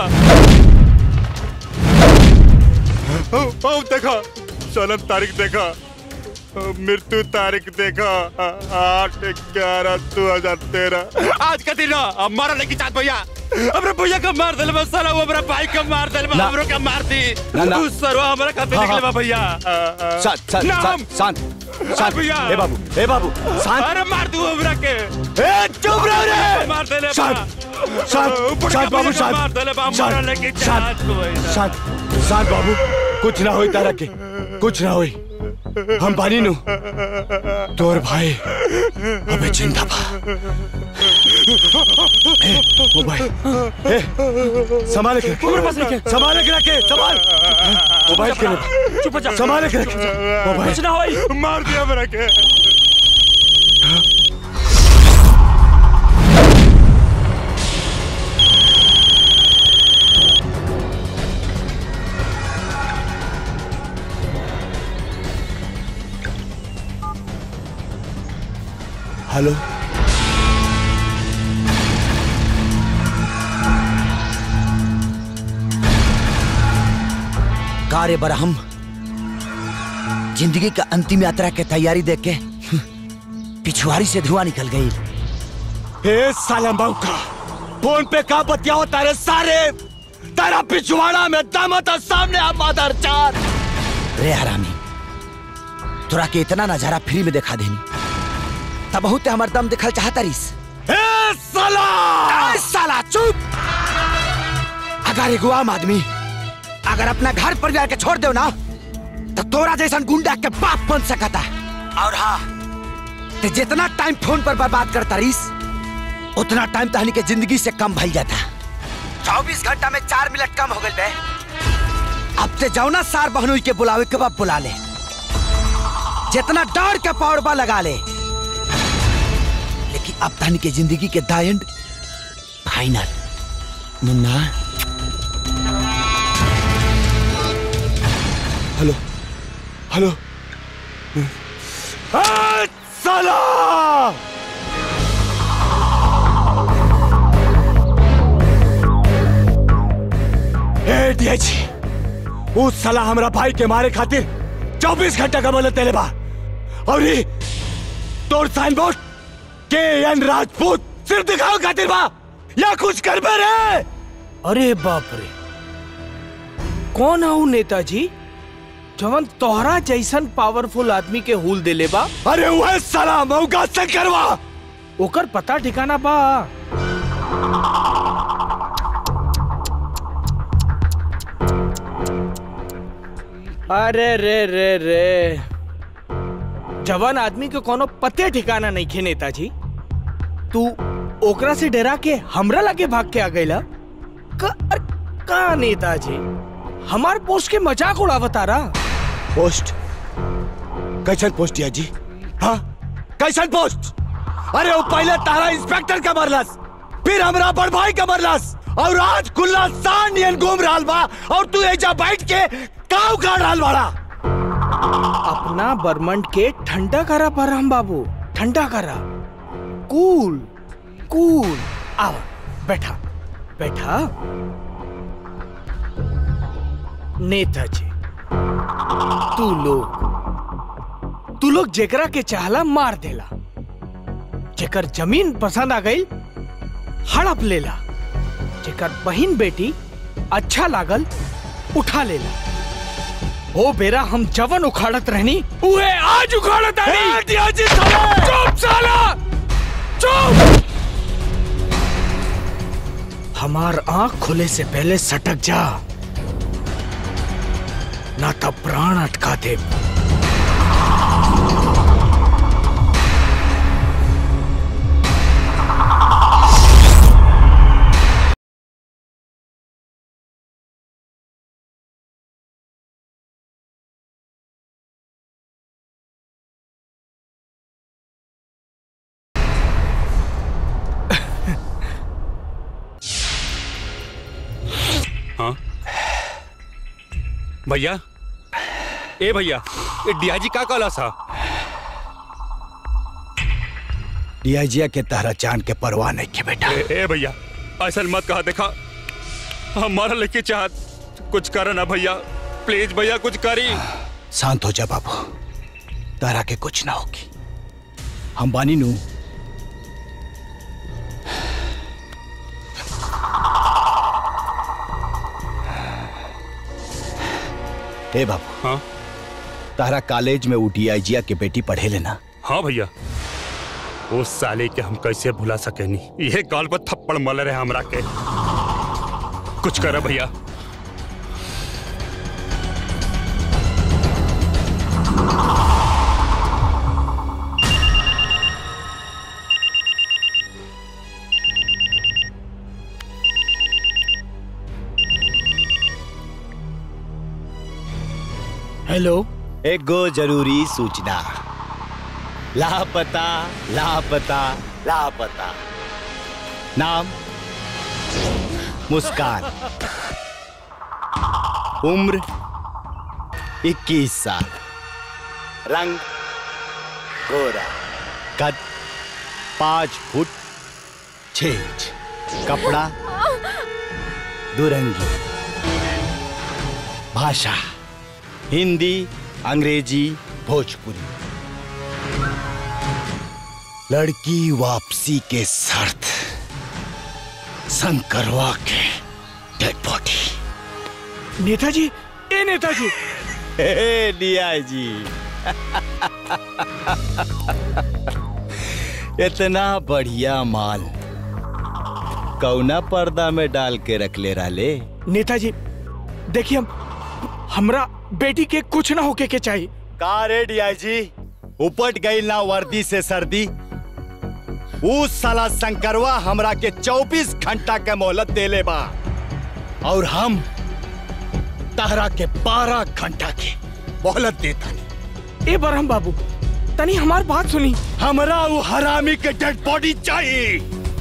आओ आओ देखा जन्म तारीख देखा मृत्यु तारीख देखा आठ ग्यारह दो हजार तेरह आज का दिन है, हमारा लेके चाँद भैया हमरा भैया का मार दिल बा साला वो हमरा भाई का मार दिल बा ना। हमरो का मार दी ना, ना। तू सरवा हमरा खाते हाँ, निकले बा हाँ। भैया शांत शांत नाम। शांत शांत शांत भैया। ए बाबू ए बाबू शांत अरे मार दू हमरा के ए चुप रहो रे मार देले बा। शांत शांत ऊपर शांत का बाबू भैया का मार देले बा, शांत हमारा शांत लेके शांत चाँद को भैया। शांत शांत बाबू कुछ ना होई तारा के कुछ ना होई हम बानी नु तोर भाई अबे जिंदा बा ए, मोबाइल ए संभाल के रखे मेरे पास रखे। संभाल के रखे संभाल मोबाइल के रखे चुप हो जा। संभाल के रखे मोबाइल कुछ ना होई मार दिया मेरा के हेलो कार्य बरहम जिंदगी का अंतिम यात्रा के तैयारी देख के पिछुआरी से धुआं निकल गई ए सालम बाबू का फोन पे का बतियाओ तारे सारे तेरा पिछवाड़ा में दम था सामने आ मादर चार रे हरामी तोरा के इतना नजारा फ्री में दिखा देनी तब बहुत हमर दम दिखल चाहता रिस ए साला ए साला चुप अगर एगो आम आदमी अगर अपना घर परिवार के छोड़ दो ना तो तोरा जैसन गुंडा के बाप बन सकता और हाँ ते जितना टाइम फोन पर बर्बाद करता रिस उतना टाइम तहनी के जिंदगी से कम भइल जाता चौबीस घंटा में चार मिनट कम हो गए बे अब ते जाओ ना सार बहनोई के बुलावे के बाद बुला ले जितना डर के पौड़बा लगा ले लेकिन अब तहनी के जिंदगी के the end final Munna hello hello ए, साला ए डीएची उस साला हमरा भाई के मारे खातिर 24 घंटा का मोहलत देले बा और ये तोर साइन बोर्ड के एन राजपूत सिर्फ दिखाओ खातिर बा या कुछ करबे रे अरे बाप रे कौन हूँ नेताजी जवन तोहरा जैसन पावरफुल आदमी के हुल देले बा अरे वह साला मौका से करवा ओकर पता ठिकाना बा अरे रे रे रे जवान आदमी के कोनो पते ठिकाना नहीं खे नेताजी तू ओकरा से डरा के हमरा लगे भाग के आ गईला का, अरे, का नेताजी हमार पोस्ट के मजाक उड़ावता रहा पोस्ट कैसन पोस्ट या जी हाँ कैसन पोस्ट अरे वो पहले तारा इंस्पेक्टर का मरलस फिर हमरा बड़ भाई का मरलस और आज खुला सान नियन घूम रहा बा और तू एजा बैठ के काव गाड़ रहा बाड़ा अपना बर्मंड के ठंडा करा परम बाबू ठंडा करा कूल कूल आओ बैठा बैठा नेताजी तू लोग तू लोग जेकरा के चाहला मार देला जेकर जमीन पसंद आ गई हड़प लेला जेकर बहन बेटी अच्छा लागल उठा लेला ओ बेरा हम जवन उखाड़त रहनी उहे आज उखाड़त आनी चुप साला चुप हमार आंख खुले से पहले सटक जा ना तब प्राण अटका दे हाँ भैया ए भैया ए डियाजी का कहला सा डीआईजिया के तारा चांद के परवाह नहीं के बेटा ए, ए भैया ऐसा मत कहा देखा हमारा लेके चाहत कुछ कर ना भैया प्लीज भैया कुछ करी शांत हो जा बाबू तारा के कुछ ना होगी हम बानी नू ए बाबू हाँ तारा कॉलेज में उठी आईजिया के बेटी पढ़े लेना हाँ भैया उस साले के हम कैसे भुला सकेनी ये गाल पर थप्पड़ मल रहे हमरा के कुछ कर भैया हेलो एक गो जरूरी सूचना लापता लापता लापता नाम मुस्कान उम्र 21 साल रंग गोरा कद पांच फुट छह इंच कपड़ा दुरंगी भाषा हिंदी अंग्रेजी भोजपुरी लड़की वापसी के शर्त शंकरवा के डेड बॉडी नेताजी ए नेताजी हे डिया जी इतना बढ़िया माल कौना पर्दा में डाल के रख ले राले नेताजी देखिए हम हमरा बेटी के कुछ ना होके के चाहिए का रे डिया जी उपट गई ना वर्दी से सर्दी उस साला शंकरवा हमरा के 24 घंटा के मोहलत देले बा और हम तारा के 12 घंटा के मोहलत देता ए बरहम बाबू तनी हमार बात सुनी हमरा वो हरामी के डेड बॉडी चाहिए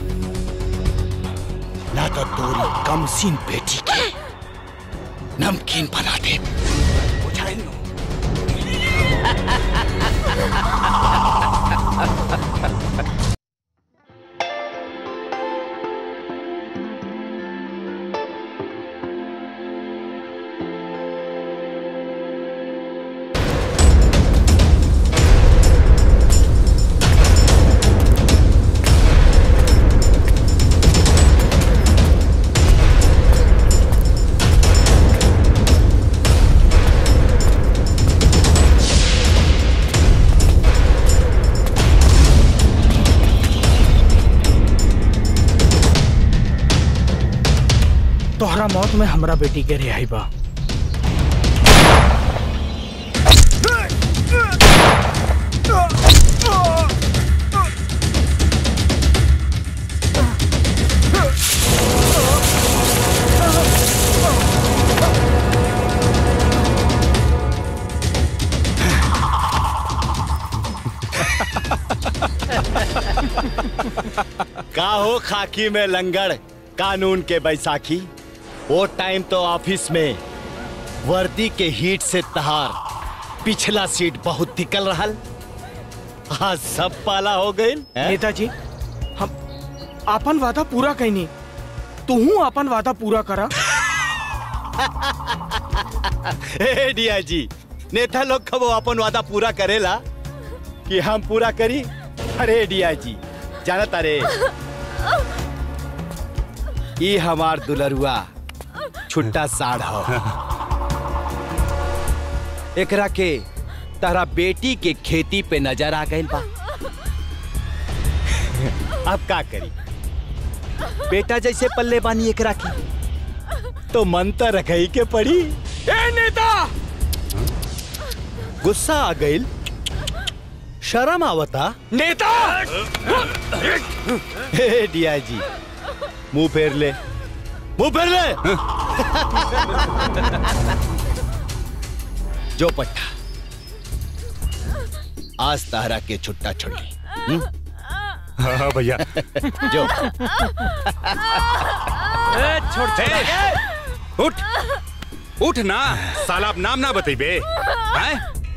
ना तो तोरी कमसीन बेटी के नमकीन बना दे बुझाइल नु? तोहरा मौत में हमरा बेटी के रिहाई बा का हो खाकी में लंगड़ कानून के बैसाखी वो टाइम तो ऑफिस में वर्दी के हीट से तहार पिछला सीट बहुत निकल रहल आज सब पाला हो गई नेताजी हम आपन वादा पूरा कैनी तू आपन वादा पूरा करा हे डिया जी नेता लोग कबो अपन वादा पूरा करेला कि हम पूरा करी अरे डिया जी जानत अरे ई हमार दुलरुआ छुट्टा साढ़ हो एकरा के तारा बेटी के खेती पे नजर आ गई बा अब का करी बेटा जैसे पल्ले बानी एकरा की तो मन तो रखई के पड़ी ए नेता गुस्सा आ गई शर्म आवता नेता हे डिया जी मुंह फेर ले मुंह फेर ले जो पट्टा आज तारा के छुट्टा छोड़ी हम्म? हाँ भैया जो छोड़ उठ उठ ना साला अब नाम ना बतेबे हैं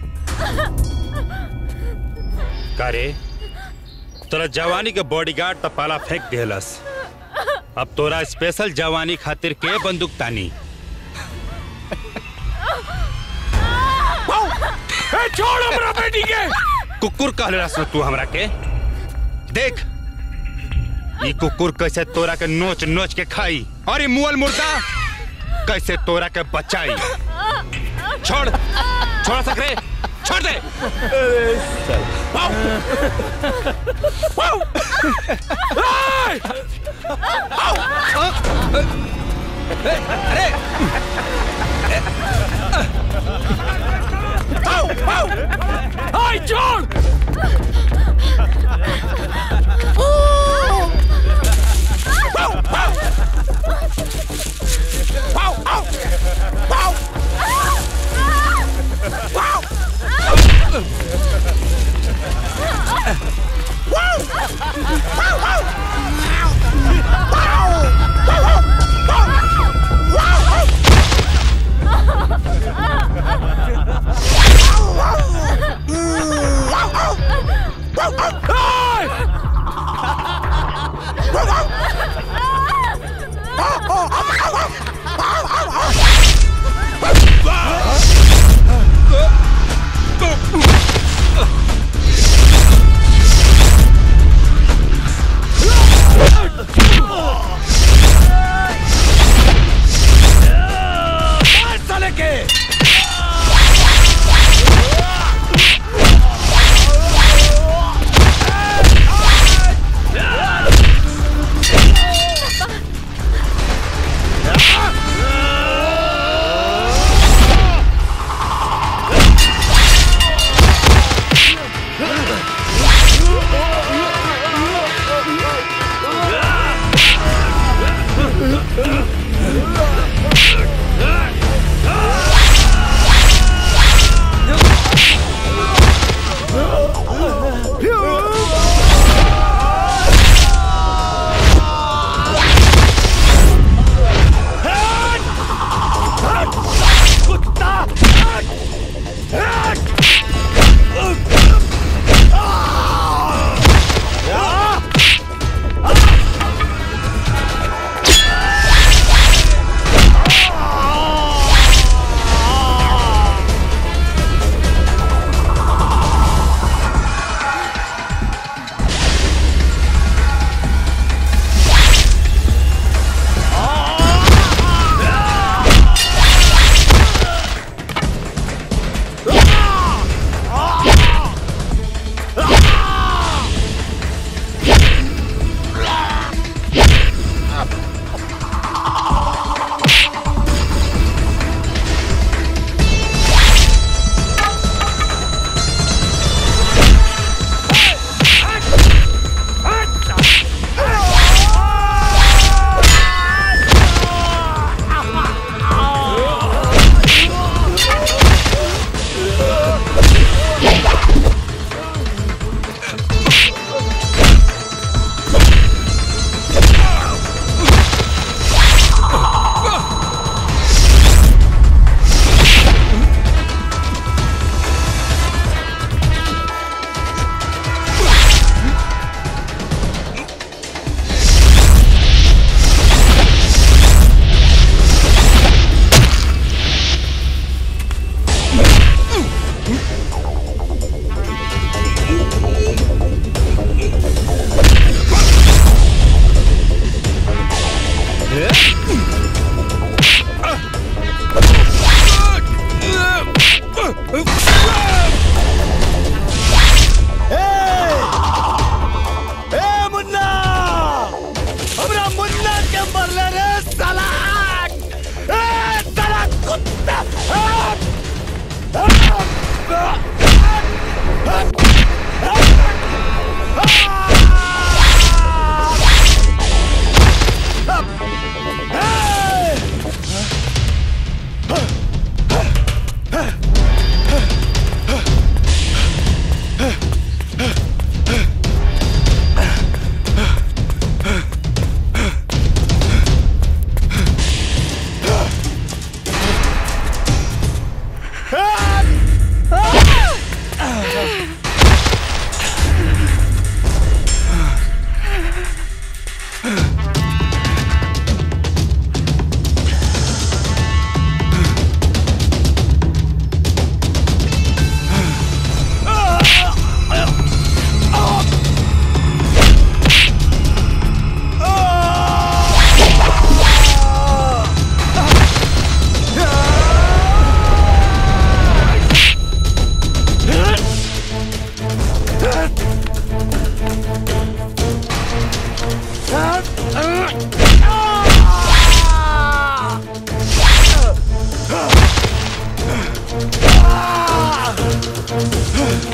कारे तोरा जवानी के बॉडीगार्ड त पाला फेंक देहलस अब तोरा स्पेशल जवानी खातिर के बंदूक तानी छोड़ हमरा बेटी के कुकुर कहले रहा तू हमरा के देख ई कुकुर कैसे तोरा के नोच नोच के खाई और ई मुअल मुर्दा कैसे तोरा के बचाई छोड़ छोड़ सकरे छोड़ दे वाओ! वाओ! ए! आओ! अरे आओ, आओ! हाय छोड़ Wow!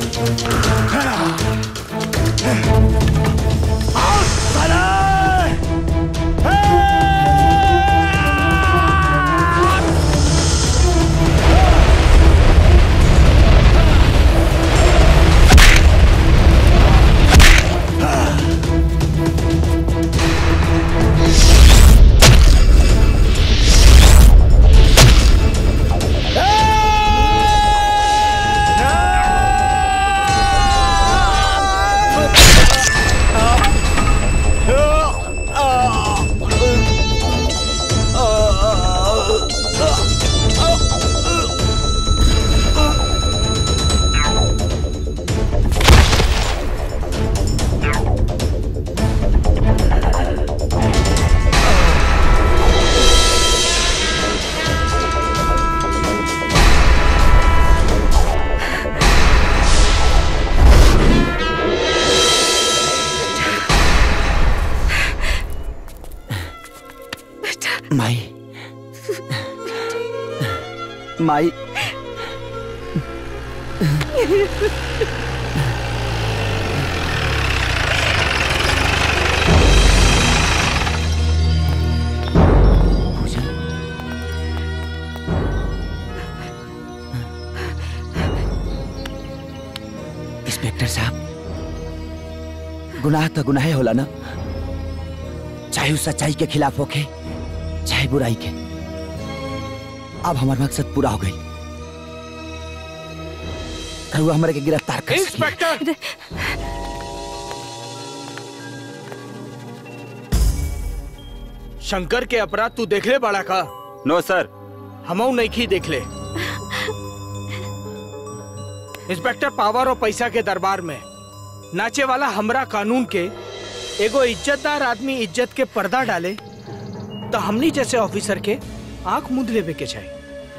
माई माई इंस्पेक्टर साहब गुनाह तो गुनाह होला ना चाहे उस सच्चाई के खिलाफ होके चाहे बुराई के अब हमारा मकसद पूरा हो गई रहुआ हमारे के गिरफ्तार कर इंस्पेक्टर शंकर के अपराध तू देख ले बड़ा का नो सर हमऊ नहीं की देख ले इंस्पेक्टर पावर और पैसा के दरबार में नाचे वाला हमरा कानून के एगो इज्जतदार आदमी इज्जत के पर्दा डाले तो हमनी जैसे ऑफिसर के आंख मुंद लेवे के चाहिए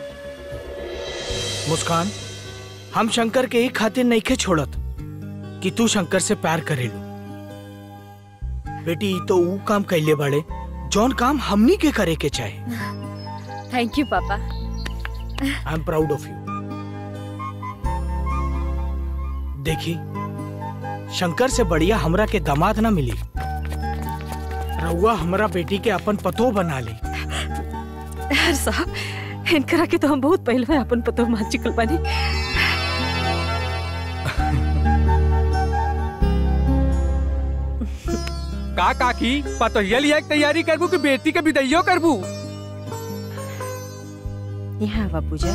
मुस्कान हम शंकर के ही खातिर नहीं के छोड़त कि तू शंकर से प्यार करेलू बेटी ई तो ऊ काम कैले बड़े जौन काम हमनी के करे के चाहे थैंक यू पापा I am proud of you देखी शंकर से बढ़िया हमरा के दामाद ना मिली रउआ हमरा बेटी के अपन पतो बना ली यार साहब इनकरा के तो हम बहुत पहले में अपन पतो मान चुकल बानी का काकी पतोहिया लिया के तैयारी करबू कि बेटी के विदैयो करबू यहाँ आवा पूजा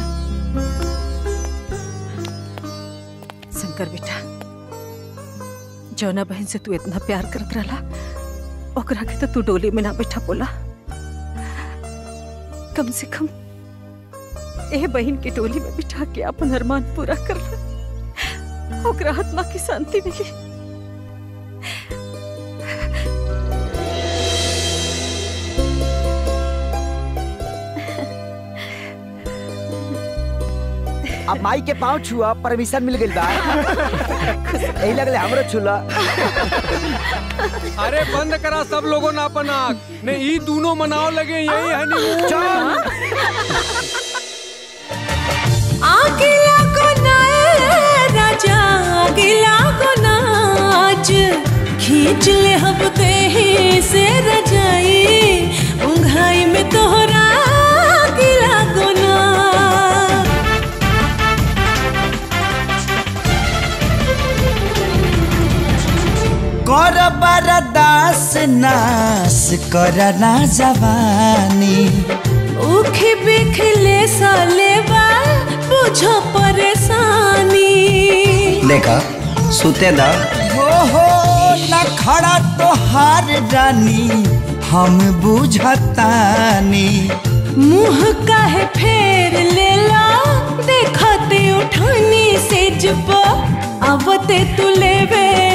शंकर बेटा जौना बहन से तू इतना प्यार करत रहला ओकरा के तो तू डोली में ना बैठा बोला कम से कम ए बहन की डोली में बिठा के अपन अरमान पूरा कर ला ओकरा आत्मा की शांति मिली अब माई के पाँव छुआ परमिशन मिल गई बा यही लगले हमरो छुला अरे बंद करा सब लोगों ने अपन आँख ने ई दोनों मनाओ लगे यही हनीमून आगिला को नाए राजा आगिला को नाच खींच ले हम देही से रजाई उंघाई में तोहरा आगिला को ना कर बरदास नास कर ना जवानी उखी बिखले साले बा बुझो परेशानी देखा सुते दा हो हो न खड़ा तो हार रानी हम बुझतानी मुंह काहे फेर लेला देखते उठानी से जब आवते तू लेवे